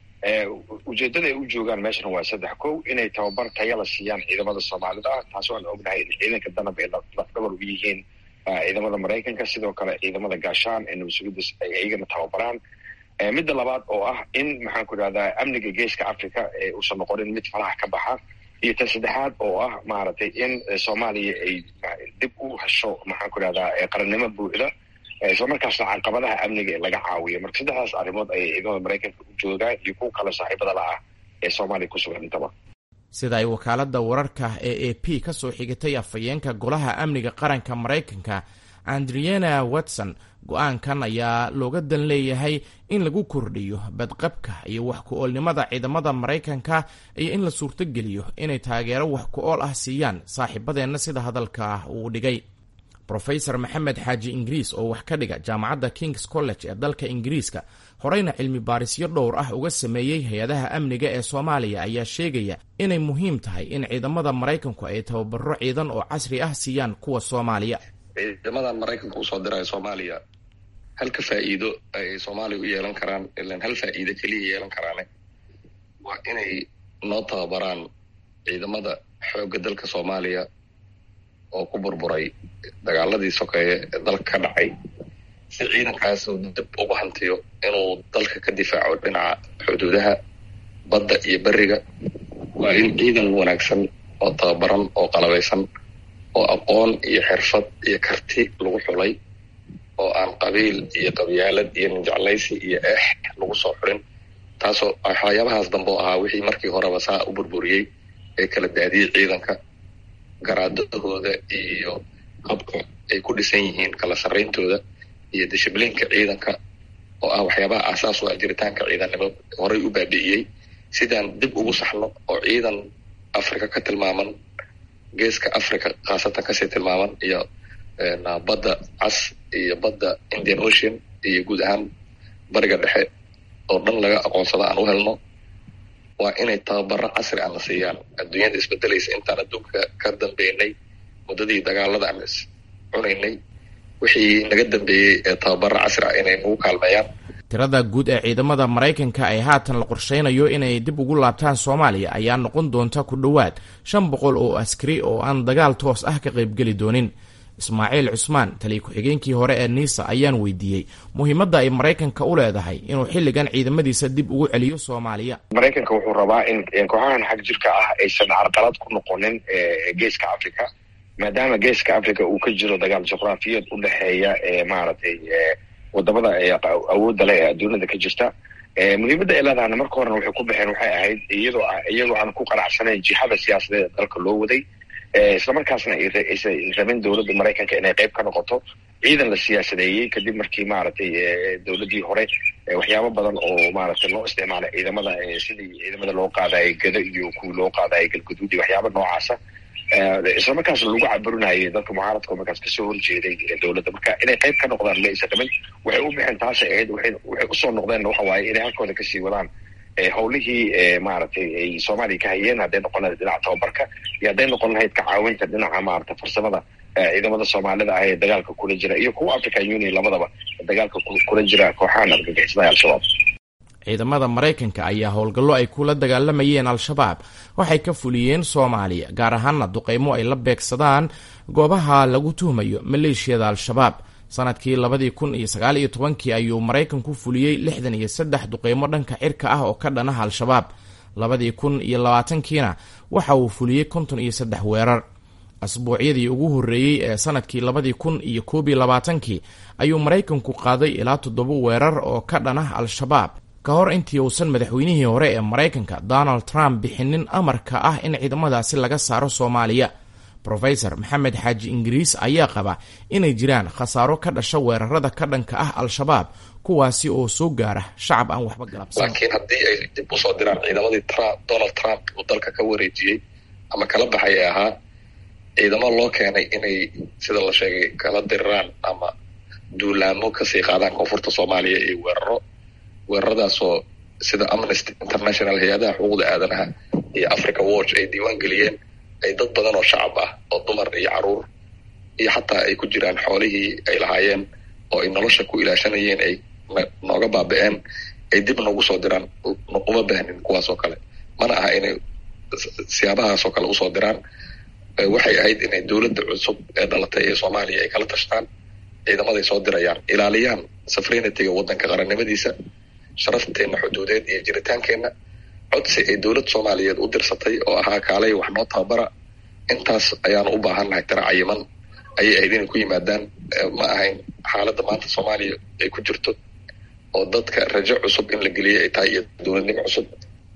ujeedada ay u joogaan meeshan waa saddex kow inay tababar taya la siiyaan ciidamada soomaalida ah taasoo aan ognahay in ciidanka danab ay lafdhabar u yihiin ciidamada maraykanka sidoo kale ciidamada gaashaan ee nabadsugidas ay iyagana tababaraan midda labaad oo ah in maxaan ku idhahdaa amniga geeska africa ee uusan noqonin mid falaha ka baxa iyo tan saddexaad oo ah maaragtay in soomaaliya ay dib u hesho maxaan ku idhahdaa qarannimo buuxda isla markaasna caqabadaha amniga ee laga caawiyo marka saddexdaas arrimood ayay ciidamada maraykanka u joogaan iyo kuwa kale saaxiibada la ah ee soomaaliya ku sugan intaba sida ay wakaaladda wararka ee a p ka soo xigatay afhayeenka golaha amniga qaranka maraykanka andriana watson go-aankan ayaa looga dan leeyahay in lagu kordhiyo badqabka iyo wax ku-oolnimada ciidamada maraykanka iyo in la suurtogeliyo inay taageero wax ku-ool ah siiyaan saaxiibadeenna sida hadalka uu dhigay rofesor maxamed xaaji ingiriis oo wax ka dhiga jaamacadda kings college ee dalka ingiriiska horeyna cilmi baarisyo dhowr ah uga sameeyey hay-adaha amniga ee soomaaliya ayaa sheegaya inay muhiim tahay in ciidamada maraykanku ay tababaro ciidan oo casri ah siiyaan kuwa soomaaliya ciidamadan maraykanka usoo diraya soomaaliya halka faa'iido ay soomaaliya u yeelan karaan ilan hal faa'iido keliya yeelan karaane waa inay noo tababaraan ciidamada xoogga dalka soomaaliya oo ku burburay dagaaladii sokeeye ee dalka ka dhacay si ciidankaas uu dib ugu hantiyo inuu dalka ka difaaco dhinaca xuduudaha badda iyo beriga waa in ciidan wanaagsan oo tababaran oo qalabaysan oo aqoon iyo xirfad iyo karti lagu xulay oo aan qabiil iyo qabyaalad iyo ninjeclaysi iyo eex lagu soo xurin taasoo waxyaabahaas dambe oo ahaa wixii markii horeba saa u burburiyey ee kala daadiyey ciidanka garaadadooda iyo habka ay ku dhisan yihiin kala sarrayntooda iyo dishibliinka ciidanka oo ah waxyaabaha aasaas u ah jiritaanka ciidannimo horay u baabi'iyey sidaan dib ugu saxno oo ciidan africa ka tilmaaman geeska africa khaasatan kasii tilmaaman iyo badda cas iyo badda indian ocean iyo guud ahaan bariga dhexe oo dhan laga aqoonsado aan u helno waa inay tababaro casri aan la siiyaan adduunyada isbedelaysa intaan adduunka ka dambeynay muddadii dagaalada aan is cunaynay wixii naga dambeeyey ee tababaro casri ah inay nagu kaalmeeyaan tirada guud ee ciidamada maraykanka ay haatan la qorsheynayo inay dib ugu laabtaan soomaaliya ayaa noqon doonta ku dhowaad shan boqol oo askari oo aan dagaal toos ah ka qaybgeli doonin ismaaciil cusmaan taliya ku-xigeenkii hore ee niisa ayaan weydiiyey muhiimadda ay maraykanka u leedahay inuu xilligan ciidamadiisa dib ugu celiyo soomaaliya maraykanka wuxuu rabaa in kooxahan xag jirka ah aysan carqalad ku noqonin geeska africa maadaama geeska africa uu ka jiro dagaal juqraafiyeed u dhexeeya maaragtay wadamada awoodda leh ee adduunyada ka jirta muhiimadda ay leedahana marka horena waxay ku baxeen waxay ahayd iyadoo iyagoo aan ku qanacsanayn jihada siyaasadeed dalka loo waday islamarkaasna aysan rabin dowladda maraykanka inay qayb ka noqoto ciidan la siyaasadeeyey kadib markii maaragtay dowladdii hore waxyaabo badan oo maaragtay loo isticmaalay ciidamada sidii ciidamada loo qaadayay gado iyo kuwii loo qaadayay galguduud iyo waxyaaba noocaasa islamarkaas lagu caburinayay dadka mucaaradka markaas kasoo horjeeday dowladda marka inay qayb ka noqdaan ma aysan rabin waxay u bixeen taasay ahayd waxay usoo noqdeen waxa waaye inay halkooda kasii wadaan howlihii maaragtay ay soomaaliya ka hayeen hadday noqon lahayd dhinaca tababarka iyo hadday noqon lahayd ka caawinta dhinaca maaragtay farsamada ciidamada soomaalida ah ee dagaalka kula jira iyo kuwa african union labadaba dagaalka kula jira kooxahan argagixisada al-shabaab ciidamada maraykanka ayaa howlgallo ay kula dagaalamayeen al-shabaab waxay ka fuliyeen soomaaliya gaar ahaana duqeymo ay la beegsadaan goobaha lagu tuhmayo maleeshiyada al-shabaab sanadkii labadii kun iyo sagaal iyo tobankii ayuu maraykanku fuliyey lixdan iyo saddex duqeymo dhanka cirka ah oo ka dhanaha al-shabaab labadii kun iyo labaatankiina waxa uu fuliyey konton iyo saddex weerar asbuucyadii ugu horreeyey ee sanadkii labadii kun iyo koob iyo labaatankii ayuu maraykanku qaaday ilaa toddoba weerar oo ka dhanah al-shabaab ka hor intii uusan madaxweynihii hore ee maraykanka donald trump bixinin amarka ah in ciidamadaasi laga saaro soomaaliya rofesor maxamed xaaji ingiriis ayaa qaba inay jiraan khasaaro ka dhasha weerarada ka dhanka ah al-shabaab kuwaasi oo soo gaara shacab aan waxba galabsan laakiin haddii ay dib usoo diraan ciidamadii donald trump uu dalka ka wareejiyey ama kala baxay ee ahaa ciidamo loo keenay inay sida la sheegay kala diriraan ama duulaamo kasii qaadaan koonfurta soomaaliya iyo weeraro weeraradaasoo sida amnesty international hay-adaha xuquuqda aadanaha iyo africa watch ay diiwaan geliyeen ay dad badan oo shacab ah oo dumar iyo caruur iyo xataa ay ku jiraan xoolihii ay lahaayeen oo ay nolosha ku ilaashanayeen ay nooga baaba-een ay dib noogu soo diraan uma baahnin kuwaas oo kale mana aha inay siyaabahaas oo kale usoo diraan waxay ahayd inay dowladda cusub ee dhalatay ee soomaaliya ay kala tashtaan ciidamaday soo dirayaan ilaaliyaan safrinitiga waddanka qarannimadiisa sharafteenna xuduudeed iyo jiritaankeenna codsi ay dowlad soomaaliyeed u dirsatay oo ahaa kaalay wax noo tababara intaas ayaanu u baahannahay tira cayiman ayay ahayd inay ku yimaadaan ma ahayn xaaladda maanta soomaaliya ay ku jirto oo dadka rajo cusub in la geliyay ay tahay iyo dowladnimo cusub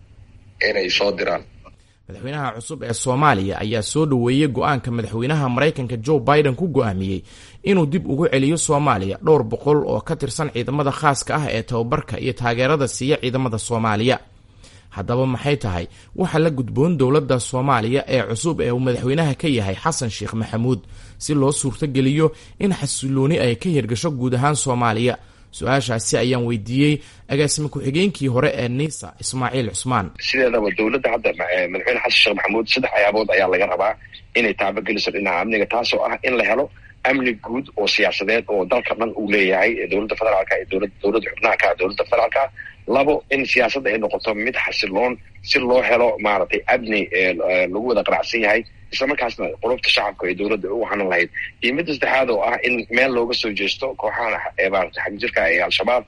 inay soo diraan madaxweynaha cusub ee soomaaliya ayaa soo dhoweeyey go-aanka madaxweynaha maraykanka joe biden ku go-aamiyey inuu dib ugu celiyo soomaaliya dhowr boqol oo ka tirsan ciidamada khaaska ah ee tababarka iyo taageerada siiya ciidamada soomaaliya haddaba maxay tahay waxaa la gudboon dowladda soomaaliya ee cusub ee uu madaxweynaha ka yahay xasan sheekh maxamuud si loo suurtogeliyo in xasilooni ay ka hirgasho guud ahaan soomaaliya su-aashaasi ayaan weydiiyey agaasime ku-xigeenkii hore ee nisa ismaaciil cusmaan sideedaba dowladda hadda madaxweyne xasan sheekh maxamuud saddex ayaabood ayaa laga rabaa inay taabageliso dhinaca amniga taasoo ah in la helo amni guud oo siyaasadeed oo dalka dhan uu leeyahay dowladda federaalka iyo dowladda xubnaha ka dowladda federaalka labo in siyaasadda ay noqoto mid xasiloon si loo helo maaragtay amni lagu wada qanacsan yahay islamarkaasna qulubta shacabka ee dowladda u hanan lahayd iyo midda saddexaad oo ah in meel looga soo jeesto kooxahan maarata xagjirka ee al-shabaab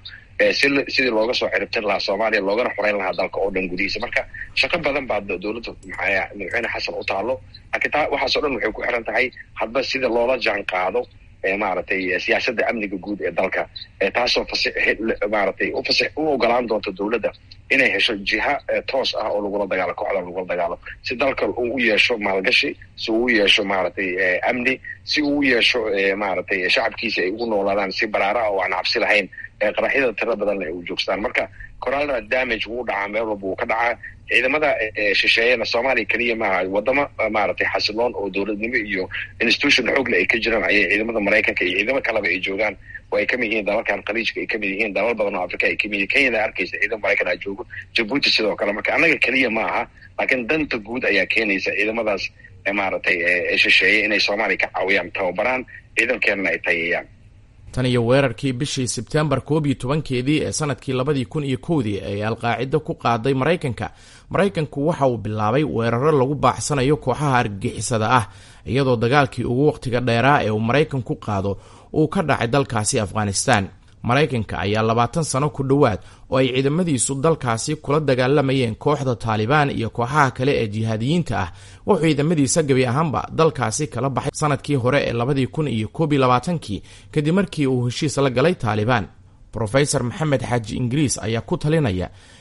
sidii looga soo ciribtin lahaa soomaaliya loogana xoreyn lahaa dalka oo dhan gudihiisa marka shaqo badan baa dowladda madaxweyne xasan u taalo laakiin taa waxaasoo dhan waxay ku xiran tahay hadba sida loola jaan qaado maaragtay siyaasadda amniga guud ee dalka taasoo maaragtay u ogolaan doonta dowladda inay hesho jiha toos ah oo lagula dagaalo kooxda lagula dagaalo si dalka uu u yeesho maalgashi si uu u yeesho maaragtay amni si uu u yeesho maaragtay shacabkiisa ay ugu noolaadaan si baraara ah oo aan cabsi lahayn qaraxyada tira badanna ay u joogstaan marka coralna damage wuu dhacaa meel walba wuu ka dhacaa ciidamada shisheeyana soomaaliya keliya maaha wadamo maaragtay xasiloon oo dowladnimo iyo institution xoogle ay ka jiraan ayay ciidamada maraykanka iyo ciidamo kaleba ay joogaan oo ay kamid yihiin dalalkan khaliijka ay kamid yihiin dalal badan oo africa ay kamid yihin kenyana arkaysa ciidamo maraykan a joogo jabuuti sidoo kale marka annaga keliya ma aha laakiin danta guud ayaa keenaysa ciidamadaas maaragtay shisheeye inay soomaaliya ka caawiyaan tababaraan ciidankeenana ay tayeeyaan tan iyo weerarkii bishii sebtembar koob iyo tobankeedii ee sanadkii labadii kun iyo kowdii ay alqaacido ku qaaday maraykanka maraykanku waxa uu bilaabay weeraro lagu baacsanayo kooxaha argagixisada ah iyadoo dagaalkii ugu wakhtiga dheeraa ee uu maraykanku qaado uu ka dhacay dalkaasi afghanistan maraykanka ayaa labaatan sano ku dhowaad oo ay ciidamadiisu dalkaasi kula dagaalamayeen kooxda taalibaan iyo kooxaha kale ee jihaadiyiinta ah wuxuu ciidamadiisa gebi ahaanba dalkaasi kala baxay sanadkii hore ee labadii kun iyo koob iyo labaatankii kadib markii uu heshiis la galay taalibaan rofesor maxamed xaaji ingiriis ayaa ku talinaya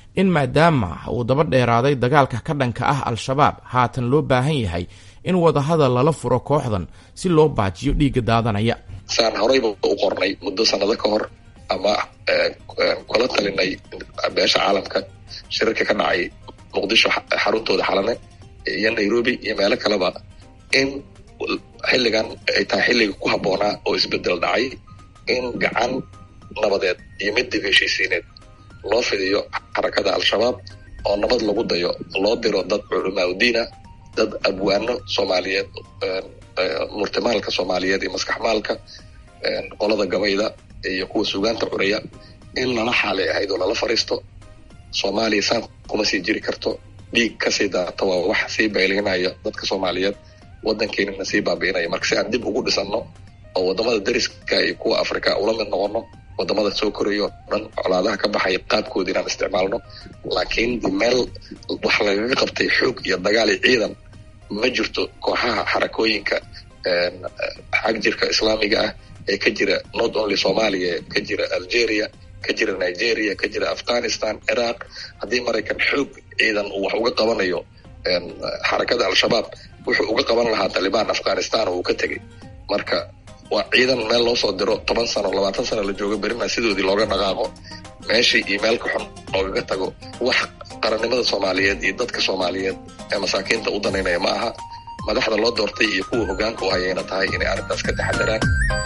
in maadaama uu daba dheeraaday dagaalka ka dhanka ah al-shabaab haatan loo baahan yahay in wadahadal lala furo kooxdan si loo baajiyo dhiigga daadanaya saan horeyba u qornay muddo sanado ka hor ama kula talinay beesha caalamka shirarka ka dhacay muqdisho xaruntooda xalane iyo nairobi iyo meelo kaleba in xilligan ay tahay xilliga ku habboonaa oo isbedel dhacay in gacan nabadeed iyo mid dib heshiisiineed loo fidiyo xarakada al-shabaab oo nabad lagu dayo loo diro dad culamaauddiina dad abwaano soomaaliyeed murtimaalka soomaaliyeed iyo maskaxmaalka qolada gabayda iyo kuwa sugaanta curaya in lala xaalay ahayd oo lala fariisto soomaaliya saan kuma sii jiri karto dhiig kasii daata waa wax sii baylinaya dadka soomaaliyeed waddankeenana sii baabi'inaya marka si aan dib ugu dhisanno oo wadamada dariska iyo kuwa africa ula mid noqono wadamada soo koraya oo dhan colaadaha ka baxaya qaabkooda inaan isticmaalno laakiin meel wax lagaga qabtay xoog iyo dagaal iyo ciidan ma jirto kooxaha xarakooyinka xag jirka islaamiga ah ee ka jira not only somalia ka jira algeria ka jira nigeria ka jira afghanistan iraq haddii maraykan xoog ciidan uu wax uga qabanayo xarakada al-shabaab wuxuu uga qaban lahaa talibaan afghanistan oo uu ka tegay marka waa ciidan meel loo soo diro toban sano labaatan sano la jooga berina sidoodii looga dhaqaaqo meeshii iyo meel ka xun loogaga tago wax qarannimada soomaaliyeed iyo dadka soomaaliyeed ee masaakiinta u danaynaya ma aha madaxda loo doortay iyo kuwa hogaanka u hayayna tahay inay arrintaas ka taxadaraan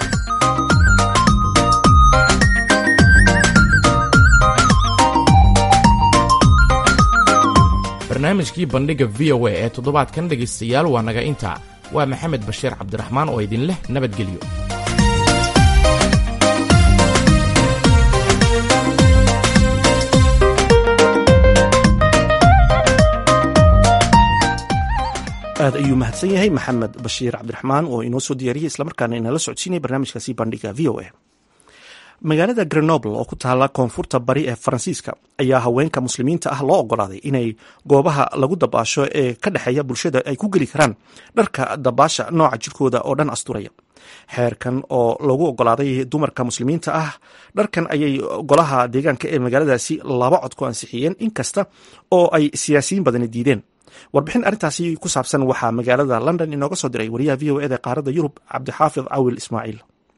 barnaamijkii bandhigga v o a ee toddobaadkan dhegaystayaal waa naga intaa waa maxamed bashiir cabdiraxmaan oo idin leh nabadgelyo aad ayuu mahadsan yahay maxamed bashiir cabdiraxmaan oo inoo soo diyaariyey islamarkaana inala socodsiinaya barnaamijkaasi bandhiga v o a magaalada grenoble oo ku taala koonfurta bari ee faransiiska ayaa haweenka muslimiinta ah loo ogolaaday inay goobaha lagu dabaasho ee ka dhexeeya bulshada ay ku geli karaan dharka dabaasha nooca jirkooda oo dhan asturaya xeerkan oo lagu ogolaaday dumarka muslimiinta ah dharkan ayay golaha deegaanka ee magaaladaasi laba cod ku ansixiyeen inkasta oo ay siyaasiyiin badani diideen warbixin arrintaasi ku saabsan waxaa magaalada london inooga soo diray wariyaha v o eda qaaradda yurub cabdixaafid cawil ismaaciil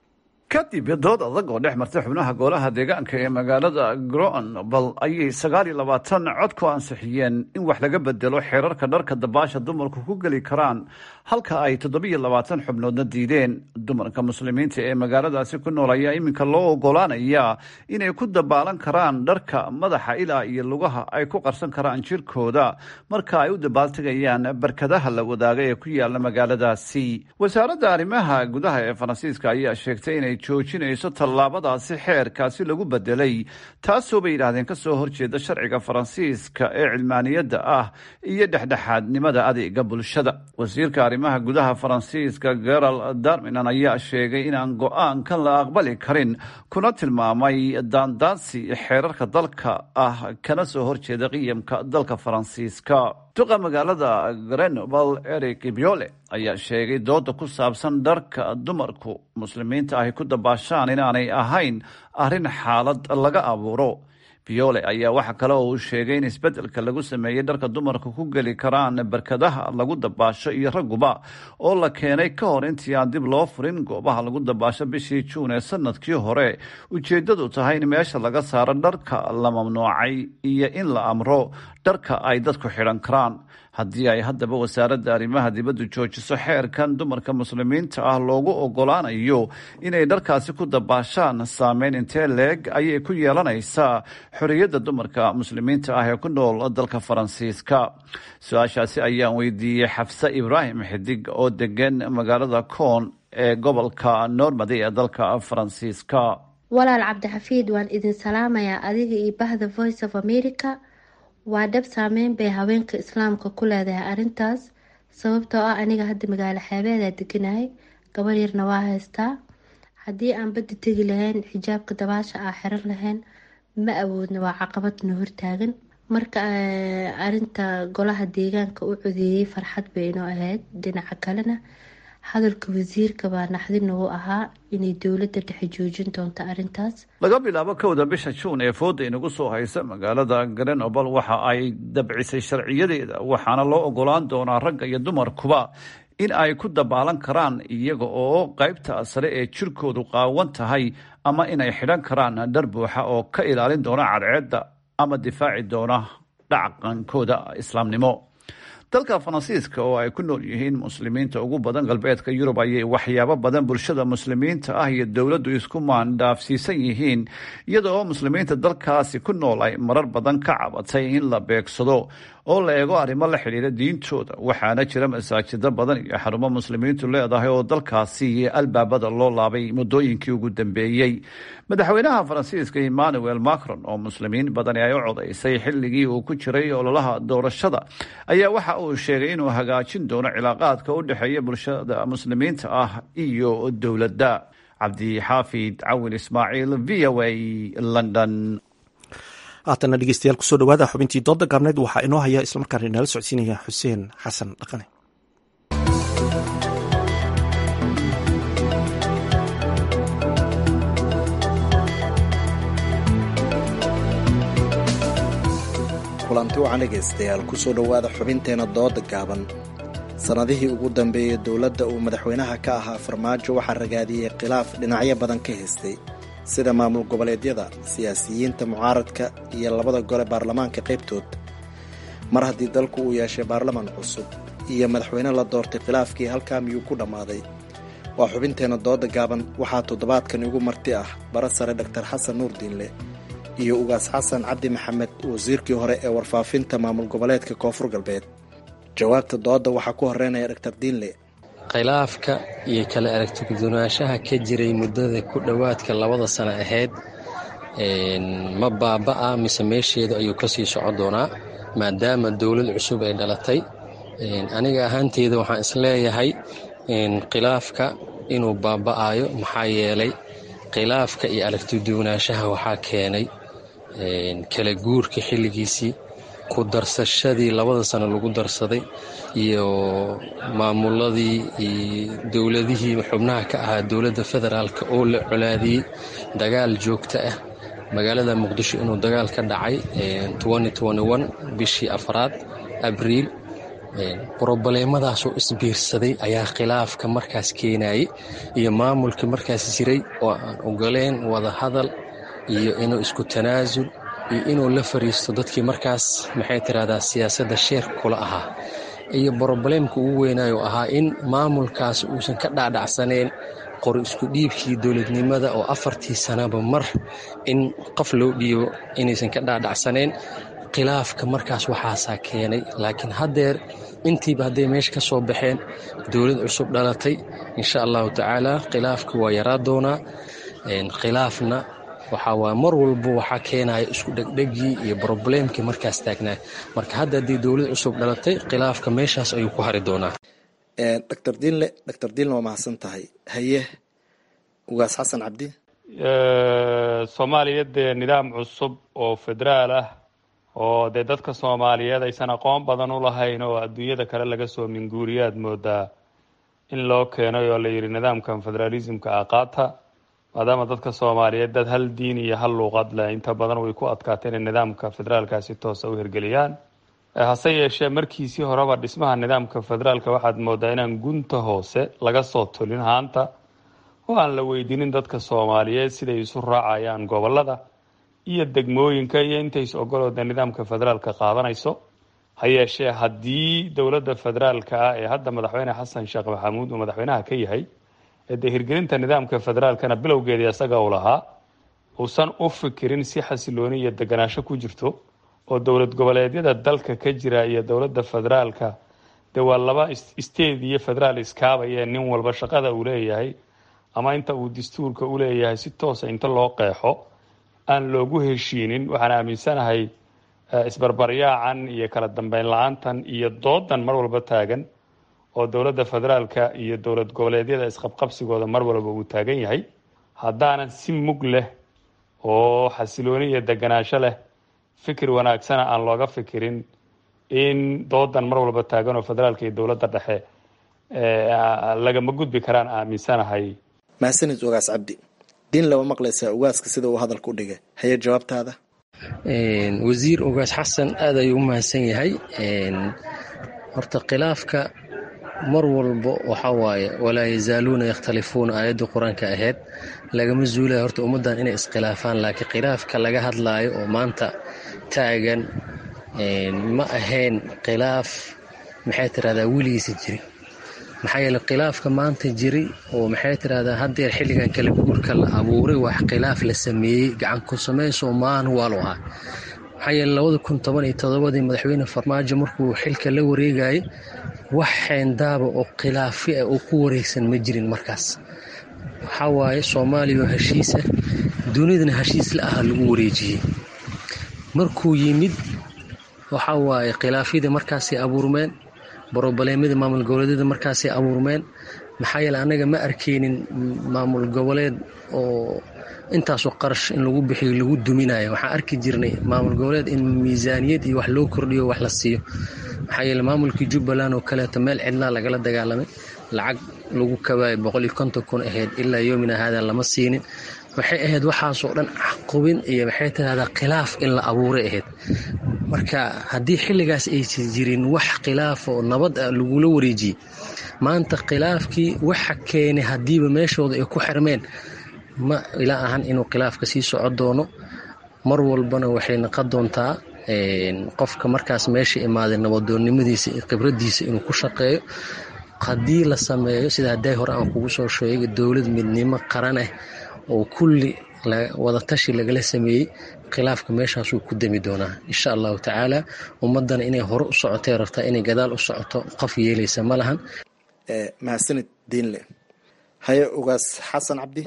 kadib dood adag oo dhex martay xubnaha golaha deegaanka ee magaalada gronbal ayay sagaal iyo labaatan cod ku ansixiyeen in wax laga bedelo xeerarka dharka dabaasha dumarku ku geli karaan halka ay toddobiyo labaatan xubnoodna diideen dumarka muslimiinta ee magaaladaasi ku nool ayaa iminka loo ogolaanaya inay ku dabaalan karaan dharka madaxa ilaa iyo lugaha ay ku qarsan karaan jirkooda marka ay u dabaaltegayaan barkadaha la wadaaga ee ku yaala magaaladaasi wasaaradda arrimaha gudaha ee faransiiska ayaa sheegtay inay joojinayso tallaabadaasi xeerkaasi lagu bedelay taasoo bay yidhaahdeen ka soo horjeeda sharciga faransiiska ee cilmaaniyadda ah iyo dhexdhexaadnimada adeega bulshada wasiirka arrimaha gudaha faransiiska gerald darminan ayaa sheegay inaan go-aankan la aqbali karin kuna tilmaamay daandaansi xeerarka dalka ah kana soo horjeeda qiyamka dalka faransiiska duqa magaalada grenoble eric biole ayaa sheegay dooda ku saabsan dharka dumarku muslimiinta ahy ku dabaashaan inaanay ahayn arrin xaalad laga abuuro biole ayaa waxa kale oo uu sheegay in isbeddelka lagu sameeyey dharka dumarka ku geli karaan barkadaha lagu dabaasho iyo ragguba oo la keenay ka hor intii aan dib loo furin goobaha lagu dabaasho bishii juun ee sanadkii hore ujeeddadu tahay in meesha laga saaro dharka la mamnuucay iyo in la amro dharka ay dadku xidhan karaan haddii ay haddaba wasaaradda arrimaha dibaddu joojiso xeerkan dumarka muslimiinta ah loogu ogolaanayo inay dharkaasi ku dabaashaan saameyn intee leeg ayay ku yeelanaysaa xorriyadda dumarka muslimiinta ah ee ku nool dalka faransiiska su-aashaasi ayaan weydiiyey xafse ibraahim xidig oo degan magaalada koon ee gobolka normady ee dalka faransiiska walaal cabdixafiid waan idin salaamayaa adiga iyo bahda voice of america waa dhab saameyn bay haweenka islaamka ku leedahay arrintaas sababtoo ah aniga hadda magaalo xeebeedaa deganahay gabar yarna waa haystaa haddii aan badda tegi lahayn xijaabka dabaasha aa xiran lahayn ma awoodna waa caqabadna hortaagan marka arinta golaha deegaanka u codeeyey farxad bay inoo ahayd dhinaca kalena hadalka wasiirka baa naxdin ugu ahaa inay dowladda dhexe joojin doonto arrintaas laga bilaabo kowda bisha juun ee fooda inagu soo haysa magaalada grenoble waxa ay dabcisay sharciyadeeda waxaana loo ogolaan doonaa ragga iyo dumarkuba in ay ku dabaalan karaan iyaga oo qaybta sare ee jirkoodu qaawan tahay ama inay xidhan karaan dhar buuxa oo ka ilaalin doona cadceedda ama difaaci doona dhaqankooda islaamnimo dalka faransiiska oo ay ku nool yihiin muslimiinta ugu badan galbeedka yurub ayay waxyaabo badan bulshada muslimiinta ah iyo dowladdu isku maandhaafsiisan yihiin iyada oo muslimiinta dalkaasi ku nool ay marar badan ka cabatay in la beegsado oo la eego arrimo la xidhiira diintooda waxaana jira masaajido badan iyo xarumo muslimiintu leedahay oo dalkaasi albaabada loo laabay muddooyinkii ugu dambeeyey madaxweynaha faransiiska emmanuel macron oo muslimiin badani ay u codaysay xilligii uu ku jiray ololaha doorashada ayaa waxa uu sheegay inuu hagaajin doono cilaaqaadka u dhexeeya bulshada muslimiinta ah iyo dowladda cabdixaafid cawil ismaaciil v o a london haatana dhegeystayaal kusoo dhawaada xubintii dooda gaabneed waxaa inoo haya islamarkaana inala socodsiinaya xuseen xasan dhaqane kulanti wacan dhegaystayaal kusoo dhowaada xubinteena dooda gaaban sannadihii ugu dambeeyey dowladda uu madaxweynaha ka ahaa farmaajo waxaa ragaadiyey khilaaf dhinacyo badan ka haystay sida maamul goboleedyada siyaasiyiinta mucaaradka iyo labada gole baarlamaanka qaybtood mar haddii dalku uu yeeshay baarlaman cusub iyo madaxweyne la doortay khilaafkii halkaa miyuu ku dhammaaday waa xubinteenna dooda gaaban waxaa toddobaadkan igu marti ah bara sare dhaktar xasan nuur diinle iyo ugaas xasan cabdi maxamed wasiirkii hore ee warfaafinta maamul goboleedka koonfur galbeed jawaabta dooda waxaa ku horeynaya dhaktar diinle khilaafka iyo kala aragtigudunaashaha ka jiray muddada ku dhowaadka labada sano ahayd ma baaba'a mise meesheedu ayuu kasii socon doonaa maadaama dowlad cusub ay dhalatay aniga ahaanteyda waxaan isleeyahay khilaafka inuu baaba'ayo maxaa yeelay khilaafka iyo aragtiduwanaanshaha waxaa keenay kala guurka xilligiisii ku darsashadii labada sano lagu darsaday iyo maamuladii iyo dowladihii xubnaha ka ahaa dowladda federaalk oo la colaadiyey dagaal joogto ah magaalada muqdisho inuu dagaal ka dhacay bishii afraad abriil brobaleemadaasoo isbiirsaday ayaa khilaafka markaas keenayay iyo maamulkii markaas jiray oo aan ogoleen wada hadal iyo inuu isku tanaasul iyo inuu la fariisto dadkii markaas maxay tirahdaa siyaasadda sheer kula ahaa iyo brobaleemka ugu weynaayo ahaa in maamulkaas uusan ka dhacdhacsaneen qor isku dhiibkii dowladnimada oo afartii sanaba mar in qof loo dhiibo inaysan ka dhacdhacsaneen khilaafka markaas waxaasaa keenay laakiin haddeer intiiba hadday meesha ka soo baxeen dowlad cusub dhalatay insha allahu tacaala khilaafka waa yaraa doonaa khilaafna waxaa waa mar walba waxaa keenaya isku dhegdhegii iyo brobleemkii markaas taagnaa marka hadda haddii dowlad cusub dhalatay khilaafka meeshaas ayuu ku hari doonaa dr diinle dr diinle waa mahadsan tahay haye ugaas xasan cabdi soomaaliya dee nidaam cusub oo federaal ah oo dee dadka soomaaliyeed aysan aqoon badan u lahayn oo adduunyada kale laga soo minguuriyaad moodaa in loo keenay oo la yidhi nidaamkan federaalismka ah qaata maadaama dadka soomaaliyeed dad hal diin iyo hal luuqad leh inta badan way ku adkaatay inay nidaamka federaalkaasi toosa u hirgeliyaan hase yeeshee markiisii horeba dhismaha nidaamka federaalka waxaad moodaa inaan gunta hoose laga soo tulin haanta oo aan la weydiinin dadka soomaaliyeed siday isu raacayaan gobolada iyo degmooyinka iyo intays ogolooda nidaamka federaalka qaadanayso ha yeeshee haddii dowladda federaalka ah ee hadda madaxweyne xasan sheekh maxamuud uu madaxweynaha ka yahay ee dee hirgelinta nidaamka federaalkana bilowgeedii isaga uu lahaa uusan u fikirin si xasilooni iyo deganaansho ku jirto oo dowlad goboleedyada dalka ka jira iyo dowladda federaalka dee waa laba state iyo federaal iskaabaya nin walba shaqada uu leeyahay ama inta uu dastuurka u leeyahay si toosa inta loo qeexo aan loogu heshiinin waxaan aaminsanahay isbarbaryaacan iyo kala dambeyn la-aantan iyo doodan mar walba taagan oo dowladda federaalka iyo dowlad goboleedyada isqabqabsigooda mar walba uu taagan yahay haddaanan si mug leh oo xasilooni iyo deganaansho leh fikir wanaagsana aan looga fikirin in doodan mar walba taagan oo federaalka iyo dowladda dhexe lagama gudbi karaan aaminsanahay mahadsanid ugaas cabdi diin lama maqlaysaa ugaaska sida uu hadalka u dhigay haye jawaabtaada wasiir ugaas xasan aad ayuu u mahadsan yahay horta khilaafka mar walba waxa waaye walaa yazaaluuna yakhtalifuuna aayadda qur-aanka ahayd lagama zuulaya horta ummaddan inay iskhilaafaan laakiin khilaafka laga hadlaayo oo maanta taagan ma ahayn khilaaf maxay tirahdaa weligiisa jiri maxaa yeele khilaafka maanta jiri oo maxay tirahdaa haddeer xilligan kala guurka la abuuray wax khilaaf la sameeyey gacan ku samayso maan waalu ahaa maxaa yeele labada kun toban iyo todobadii madaxweyne farmaajo markuu xilka la wareegayay wax xeendaaba oo khilaafi ah oo ku wareegsan ma jirin markaas waxaa waaye soomaaliya oo heshiisa dunidana heshiis la aha lagu wareejiyey markuu yimid waxaa waaye khilaafyadii markaasay abuurmeen brobaleemadii maamul goboleedyada markaasay abuurmeen maxaa yeele annaga ma arkeynin maamul goboleed oo intaasoo qarash in lagu bixiyo lagu duminayo waxaan arki jirnay maamul goboleed in miisaaniyad iyo wax loo kordhiyo wax la siiyo maxaa yeele maamulkii jubbaland oo kaleeto meel cidlaa lagala dagaalamay lacag lagu kabaayo boqol iyo konton kun ahayd ilaa yoomina haadan lama siinin waxay ahayd waxaasoo dhan caqubin iyo maxay tirahdaa khilaaf in la abuuray ahayd marka haddii xilligaas aysan jirin wax khilaaf oo nabad ah lagula wareejiyey maanta khilaafkii waxa keenay haddiiba meeshooda ay ku xirmeen ma ila ahan inuu khilaafka sii soco doono mar walbana waxay naqon doontaa qofka markaas meesha imaaday nabadoonnimadiisa iyo khibradiisa inuu ku shaqeeyo haddii la sameeyo sida hadday hore aan kugu soo sheegay dowlad midnimo qaran ah oo kulli wadatashi lagala sameeyey khilaafka meeshaasuu ku demi doonaa insha allahu tacaala ummadana inay hore u socotay rabtaa inay gadaal u socoto qof yeelaysa ma lahan mahadsanid diinle haye ugaas xasan cabdi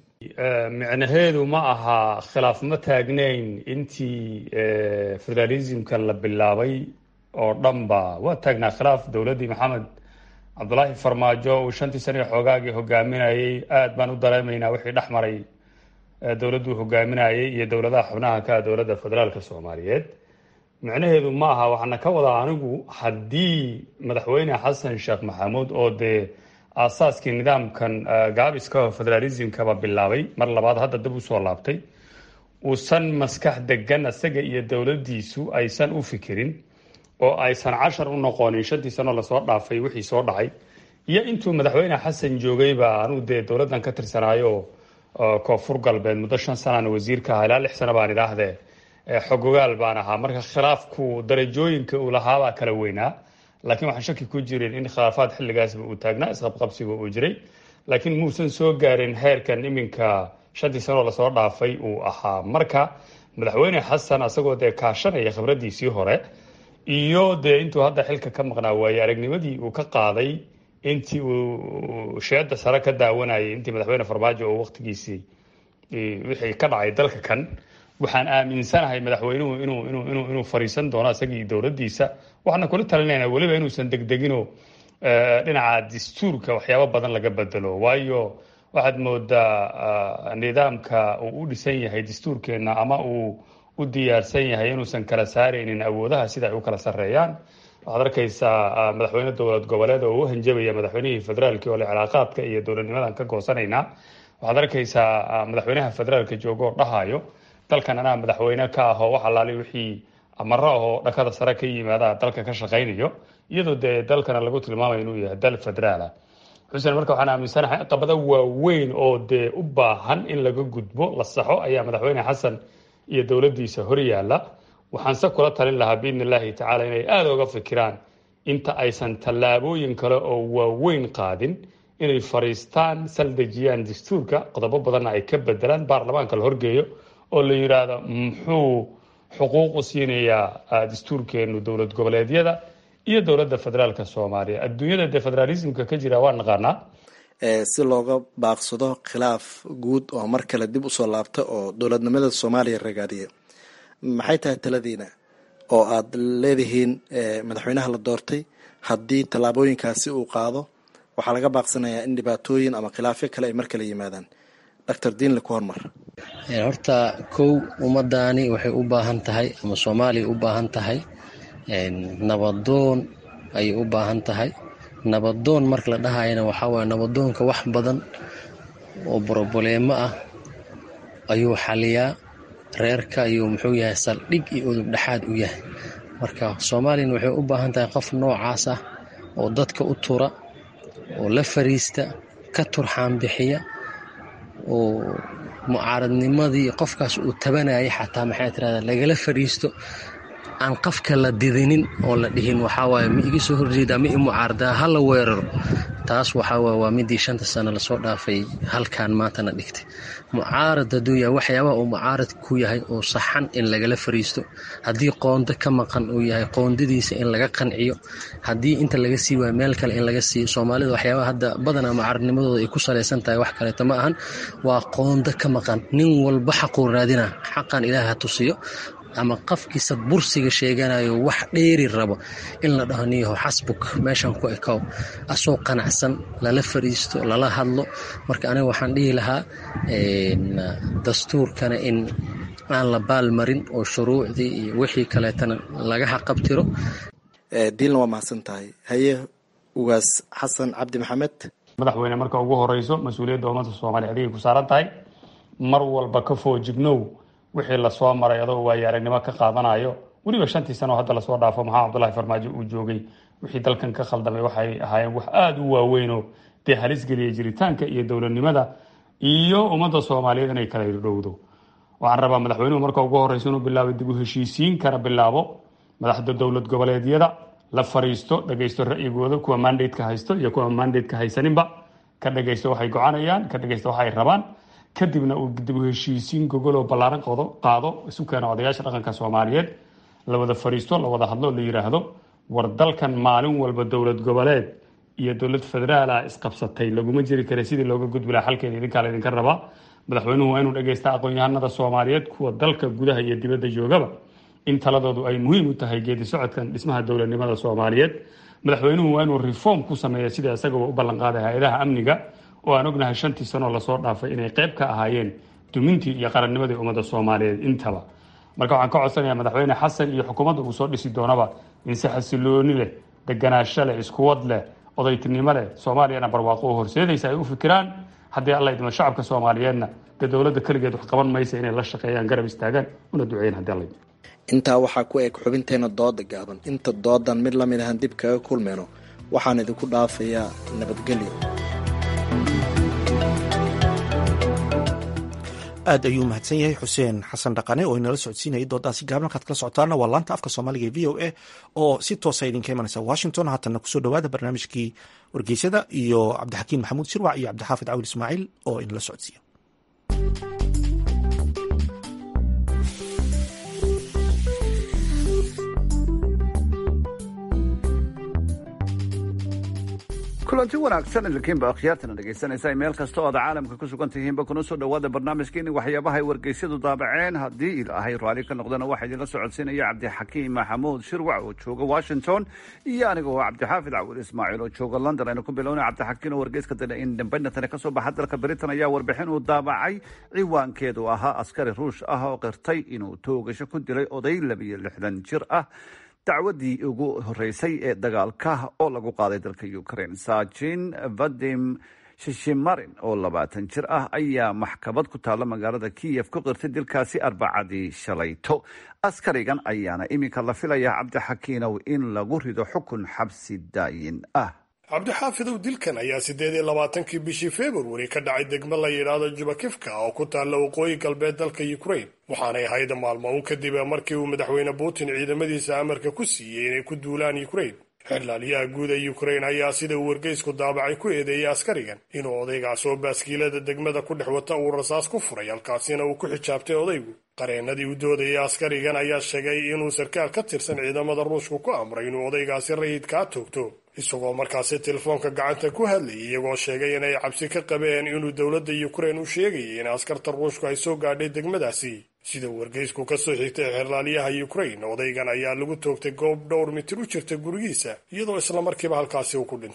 micnaheedu ma aha khilaaf ma taagnayn intii federalismkan la bilaabay oo dhanba waa taagnaa khilaaf dowladdii maxamed cabdulaahi farmaajo uu shantii sane xoogaagii hogaaminayay aada baan u dareemaynaa wixii dhex maray dowladduu hogaaminayay iyo dowladaha xubnaha ka ah dowladda federaalka soomaaliyeed micnaheedu ma aha waxaana ka wadaa anigu haddii madaxweyne xasan sheekh maxamuud oo dee aasaaskii nidaamkan gaabiska federalismkaba bilaabay mar labaad hadda dib usoo laabtay uusan maskax degan isaga iyo dowladdiisu aysan u fikirin oo aysan cashar u noqonin shantii sanoo lasoo dhaafay wixii soo dhacay iyo intuu madaxweyne xasan joogayba anuu dee dowladdan ka tirsanaayo koonfur galbeed muddo shan sanana wasiirka ahaa ilaa lix sano baan idhaahdee xogogaal baan ahaa marka khilaafku darajooyinka uu lahaabaa kala weynaa laakiin waxaan shaki ku jirin in khilaafaad xilligaasba uu taagnaa isqabqabsiga uu jiray laakiin muusan soo gaarin heerkan iminka shantii sanoo lasoo dhaafay uu ahaa marka madaxweyne xasan asagoo dee kaashanaya khibradiisii hore iyo dee intuu hadda xilka ka maqnaa waaye aragnimadii uu ka qaaday intii uu sheeda sare ka daawanayay intii madaxweyne farmaajo oo waqtigiisii wixii ka dhacay dalka kan waxaan aaminsanahay madaxweynuhu inuu inuu inuu inuu fariisan doono isagii dowladdiisa waxaana kula talinayna weliba inuusan degdegino dhinaca dastuurka waxyaabo badan laga bedelo waayo waxaad moodaa nidaamka uu u dhisan yahay dastuurkeenna ama uu u diyaarsan yahay inuusan kala saaraynin awoodaha sida ay u kala sarreeyaan waxaad arkaysaa madaxweyne dowlad goboleed oo u hanjabaya madaxweynihii federaalki oo le cilaaqaadka iyo dowladnimadan ka goosanaynaa waxaad arkaysaa madaxweynaha federaalka joogo oo dhahayo dalkan anaa madaxweyne ka ahoo wax alaali wixii amaro ahoo dhakada sare ka yimaada dalka ka shaqaynayo iyadoo dee dalkana lagu tilmaamayo inuu yahay dal federaala xuseen marka waxaan aaminsanahay caqabado waaweyn oo dee u baahan in laga gudbo la saxo ayaa madaxweyne xasan iyo dowladdiisa hor yaalla waxaanse kula talin lahaa biidni illaahi tacaala inay aada uga fikiraan inta aysan tallaabooyin kale oo waaweyn qaadin inay fariistaan saldejiyaan dastuurka qodobo badanna ay ka bedelaan baarlamaanka la horgeeyo oo la yidhaahdo muxuu xuquuq u siinayaa dastuurkeenu dowlad goboleedyada iyo dowladda federaalka soomaaliya adduunyada dee federaalismka ka jira waa naqaanaa si looga baaqsado khilaaf guud oo mar kale dib usoo laabta oo dowladnimada soomaaliya ragaadiya maxay tahay taladiina oo aada leedihiin madaxweynaha la doortay haddii tallaabooyinkaasi uu qaado waxaa laga baaqsanayaa in dhibaatooyin ama khilaafyo kale ay mar kale yimaadaan doctor diinle ku hormar horta kow ummadaani waxay u baahan tahay ama soomaaliya u baahan tahay nabadoon ayay u baahan tahay nabadoon marka la dhahayana waxaa waye nabadoonka wax badan oo broboleemo ah ayuu xaliyaa reerka ayuu muxuu yahay saldhig iyo udub dhexaad u yahay marka soomaaliyana waxay u baahan tahay qof noocaas ah oo dadka u tura oo la fariista ka turxaan bixiya oo mucaaradnimadii qofkaas uu tabanayay xataa maxay tirahdaa lagala fariisto aan qafka la didinin oo la dhihin waxaa waaye ma iga soo horjeedaa ma i mucaaradaa ha la weeraro taas waxaa waaye waa midii shanta sano lasoo dhaafay halkan maantana dhigtay mucaarad hadduu yahay waxyaabaha uu mucaarad ku yahay oo saxan in lagala fariisto haddii qoondo ka maqan uu yahay qoondadiisa in laga qanciyo haddii inta laga sii waayo meel kale in laga siiyo soomaalida waxyaabaha hadda badanaa mucaaradnimadooda ay ku salaysan tahay wax kaleeto ma ahan waa qoondo ka maqan nin walba xaquu raadina xaqan ilaah ha tusiyo ama qafkiisa bursiga sheeganayo wax dheeri rabo in la dhaho niyaho xasbuk meeshan ku ekow asoo qanacsan lala fariisto lala hadlo marka aniga waxaan dhihi lahaa dastuurkana in aan la baalmarin oo shuruucdii iyo wixii kaleetana laga xaqabtiro diilna waa mahadsan tahay haye ugaas xasan cabdi maxamed madaxweyne marka ugu horeyso mas-uuliyadda ummadda soomaaliya adigay ku saaran tahay mar walba ka foojignow wixii lasoo maray adoo waayo aragnimo ka qaadanayo weliba shantii sano hadda lasoo dhaafo maxaa cabdulahi farmaajo uu joogay wixii dalkan ka khaldamay waxay ahaayeen wax aada u waaweynoo dee halis geliya jiritaanka iyo dowladnimada iyo ummadda soomaaliyeed inay kala irdhowdo waxaan rabaa madaxweynuhu marka ugu horeysa inuu bilaabo dib u heshiisiin kana bilaabo madaxda dowlad goboleedyada la fariisto dhageysto ra'yigooda kuwa mandateka haysto iyo kuwa mandateka haysaninba ka dhageysto waxay gocanayaan ka dhageysto waxay rabaan kadibna uu dib u heshiisiin gogoloo ballaaran qaado isu keena odayaasha dhaqanka soomaaliyeed la wada fariisto la wada hadlo la yidhaahdo war dalkan maalin walba dowlad goboleed iyo dowlad federaala isqabsatay laguma jiri kara sidii looga gudbi laha xalkeeda idinkaa laydinka rabaa madaxweynuhu waa inuu dhageysta aqoon-yahanada soomaaliyeed kuwa dalka gudaha iyo dibadda joogaba in taladoodu ay muhiim u tahay geedi socodkan dhismaha dowladnimada soomaaliyeed madaxweynuhu waa inuu reform ku sameeya sida isagaba u ballanqaaday hay-adaha amniga oo aan ognahay shantii sanoo lasoo dhaafay inay qayb ka ahaayeen dumintii iyo qarannimadii ummadda soomaaliyeed intaba marka waxaan ka codsanayaa madaxweyne xasan iyo xukuumadda uu soo dhisi doonaba in si xasilooni leh deganaasho leh iskuwad leh odaytinimo leh soomaaliyana barwaaqo u horseedaysa ay u fikiraan haddii alla idmo shacabka soomaaliyeedna dee dowladda keligeed wax qaban maysa inay la shaqeeyaan garab istaagaan una duceeyaan haddii alla idmo intaa waxaa ku eg xubinteena dooda gaaban inta doodan mid lamid ahan dib kaga kulmeyno waxaan idinku dhaafayaa nabadgelyo aad ayuu mahadsan yahay xuseen xasan dhaqane oo inala socodsiinayay doodaasi gaaban halkaad kala socotaana waa laanta afka soomaaliga ee v o a oo si toosa idinka imanaysa washington haatanna kusoo dhowaada barnaamijkii wargeysyada iyo cabdixakiin maxamuud shirwac iyo cabdixaafid cawil ismaaciil oo inala socodsiiya kulanti wanaagsan idinkiinba akhyaartana dhegaysanaysa meel kasta oo aad caalamka ku sugan tihiinba kuna soo dhowaada barnaamijkeeni waxyaabaha ay wargeysyadu daabaceen haddii ilaahay raalli ka noqdana waxaa idinla socodsiinaya cabdixakiim maxamuud shirwac oo jooga washington iyo aniga oo cabdixaafid cawil ismaaciil oo jooga london aynu ku bilowna cabdixakiin oo wargeyska dana indhambaynatane kasoo baxa dalka britain ayaa warbixin uu daabacay ciwaankeedu ahaa askari ruush ah oo qirtay inuu toogasho ku dilay oday labiyo lixdan jir ah dacwadii ugu horeysay ee dagaalka oo lagu qaaday dalka ukraine saajin vadim shishimarin oo labaatan jir ah ayaa maxkamad ku taalla magaalada kiyef ku qirtay dilkaasi arbacadii shalayto askarigan ayaana iminka la filayaa cabdixakiinow in lagu rido xukun xabsi daayin ah cabdixaafidow dilkan ayaa siddeed iyo labaatankii bishii februari ka dhacay degmo la yidhaahdo jubakifka oo ku taalla waqooyi galbeed dalka ukraine waxaanay ahayd maalmo un kadib markii uu madaxweyne putin ciidamadiisa amarka ku siiyey inay ku duulaan ukraine xirlaaliyaha guud ee ukraine ayaa sida uu wargeysku daabacay ku eedeeyey askarigan inuu odaygaas oo baaskiilada degmada ku dhex wata uu rasaas ku furay halkaasina uu ku xijaabtay odaygu qareenadii u doodayay askarigan ayaa sheegay inuu sarkaal ka tirsan ciidamada ruushku ku amray inuu odaygaasi rayidkaa toogto isagoo markaasi telefoonka gacanta ku hadlayay iyagoo sheegay inay cabsi ka qabeen inuu dowladda ukraine u sheegayay in askarta ruushku ay soo gaadhay degmadaasi sida wargeysku ka soo xigtay xerlaaliyaha ukraine odaygan ayaa lagu toogtay goob dhowr mitir u jirta gurigiisa iyadoo islamarkiiba halkaasi uu ku dhintay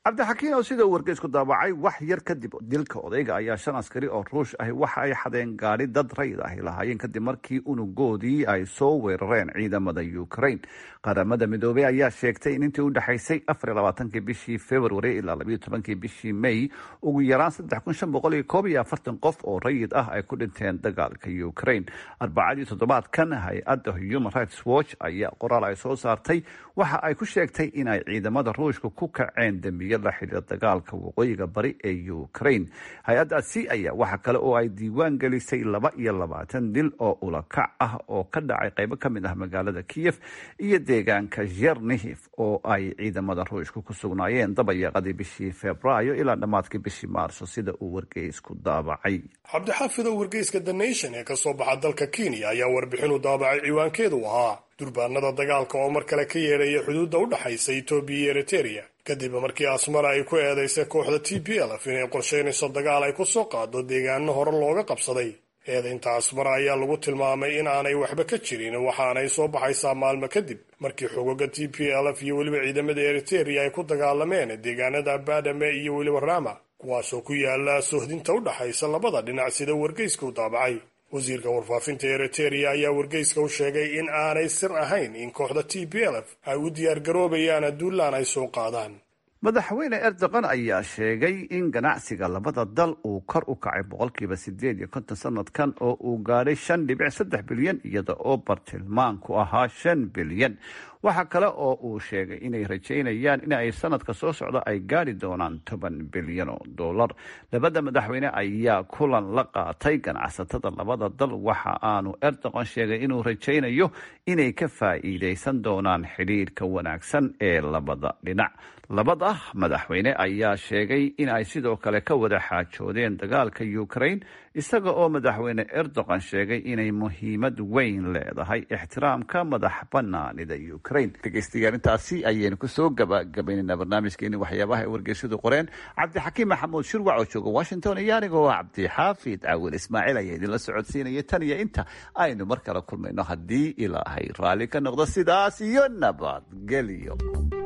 cabdixakiin oo sida uu wargeysku daabacay wax yar kadib dilka odayga ayaa shan askari oo ruush ahi waxa ay xadeen gaadhi dad rayid ahi lahaayeen kadib markii unugoodii ay soo weerareen ciidamada ukraine qaramada midoobey ayaa sheegtay in intii u dhexaysay afar labaatankii bishii february ilaa labayo tobankii bishii may ugu yaraan saddex kun shan boqol iyo koob iyo afartan qof oo rayid ah ay ku dhinteen dagaalka ukraine arbacadii toddobaadkan hay-adda human rights watch ayaa qoraal ay soo saartay waxa ay ku sheegtay in ay ciidamada ruushka ku kaceen dembiyo la xidhiira dagaalka waqooyiga bari ee ukraine hay-addaasi ayaa waxa kale oo ay diiwaan gelisay laba iyo labaatan dil oo ulakac ah oo ka dhacay qaybo ka mid ah magaalada kiyef iyo deegaanka zernihiv oo ay ciidamada ruushka ku sugnaayeen dabayaaqadii bishii februaayo ilaa dhammaadkii bishii maarso sida uu wargeysku daabacay cabdixaafid oo wargeyska the nation ee kasoo baxa dalka kenya ayaa warbixin u daabacay ciwaankeedu ahaa durbaanada dagaalka oo mar kale ka yeedhaya xuduudda u dhexaysa etoobiya iyo eriteria kadib markii asmara ay ku eedaysay kooxda t p lf inay qorsheynayso dagaal ay ku soo qaado deegaano hore looga qabsaday eedaynta asmara ayaa lagu tilmaamay in aanay waxba ka jirin waxaanay soo baxaysaa maalmo kadib markii xogoga t p lf iyo weliba ciidamada eriteria ay ku dagaalameen deegaanada badame iyo weliba rama kuwaasoo ku yaala sohdinta u dhexaysa labada dhinac sida wargeyska u daabacay wasiirka warfaafinta eriteria ayaa wargeyska u sheegay in aanay sir ahayn in kooxda t p lf ay u diyaargaroobayaan duulaan ay soo qaadaan madaxweyne erdogan ayaa sheegay in ganacsiga labada dal uu kor u kacay boqolkiiba sideed iyo konton sanadkan oo uu gaadhay shan dhibic saddex bilyan iyada oo bartilmaanku ahaa shan bilyan waxaa kale oo uu sheegay inay rajaynayaan in ay sanadka soo socda ay gaadhi doonaan toban bilyan oo dollar labada madaxweyne ayaa kulan la qaatay ganacsatada labada dal waxa aanu erdogan sheegay inuu rajaynayo inay ka faa'iidaysan doonaan xidhiirka wanaagsan ee labada dhinac labada madaxweyne ayaa sheegay in ay sidoo kale ka wada xaajoodeen dagaalka ukraine isaga oo madaxweyne erdogan sheegay inay muhiimad weyn leedahay ixtiraamka madax banaanida ukraine dhegeystayaal intaasi ayaynu kusoo gabagabaynaynaa barnaamijkeeni waxyaabaha ay wargeysyadu qoreen cabdixakiim maxamuud shirwac oo jooga washington iyo anigoo cabdixaafid caawil ismaaciil ayaa idinla socodsiinaya tan iyo inta aynu mar kale kulmayno haddii ilaahay raalli ka noqdo sidaas iyo nabadgelyo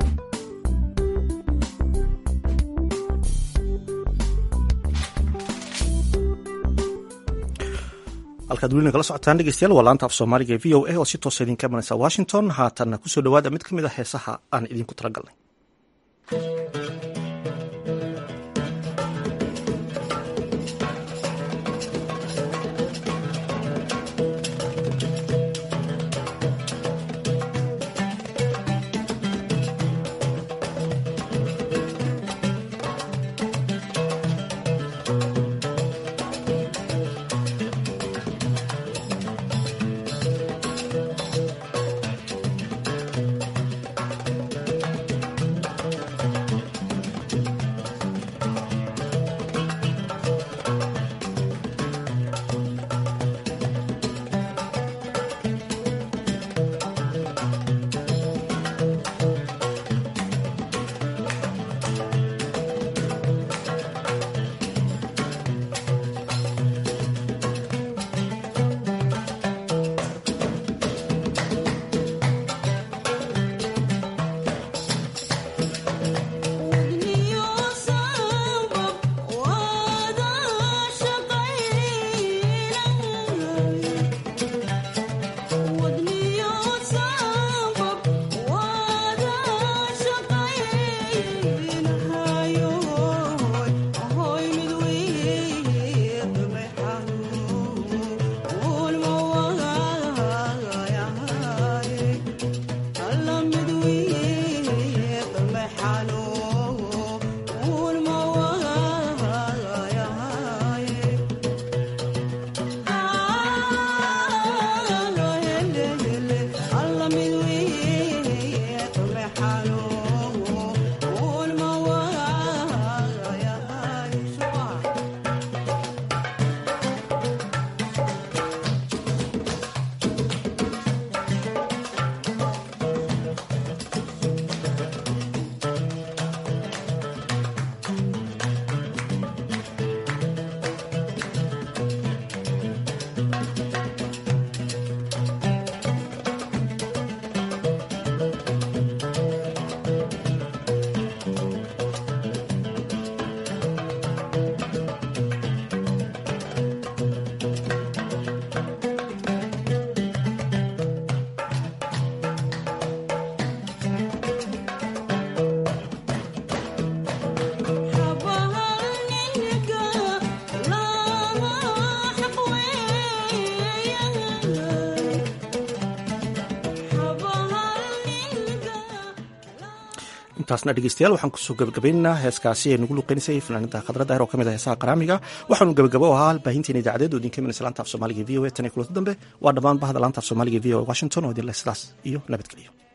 halkaad weli nagala socotaan dhegeystayaal waa laanta af soomaaliga e v o a oo si toosa idinka imanaysa washington haatanna kusoo dhawaada mid ka mid a heesaha aan idinku talagalnay intaasna dhegeystayaal waxaan kusoo gabagabaynaynaa heeskaasi ee nagu luqeynaysay fanaanida khadra daahir oo ka mid ah heesaha qaraamiga waxaanu gabagabo ahaa baahinteena idaacadeed oo idinka imanaysa laanta af soomaaliga v o a tan iyo kulanta dambe waa dhammaan bahda laanta af soomaaliga v o a washington oo idinle sidaas iyo nabadgelyo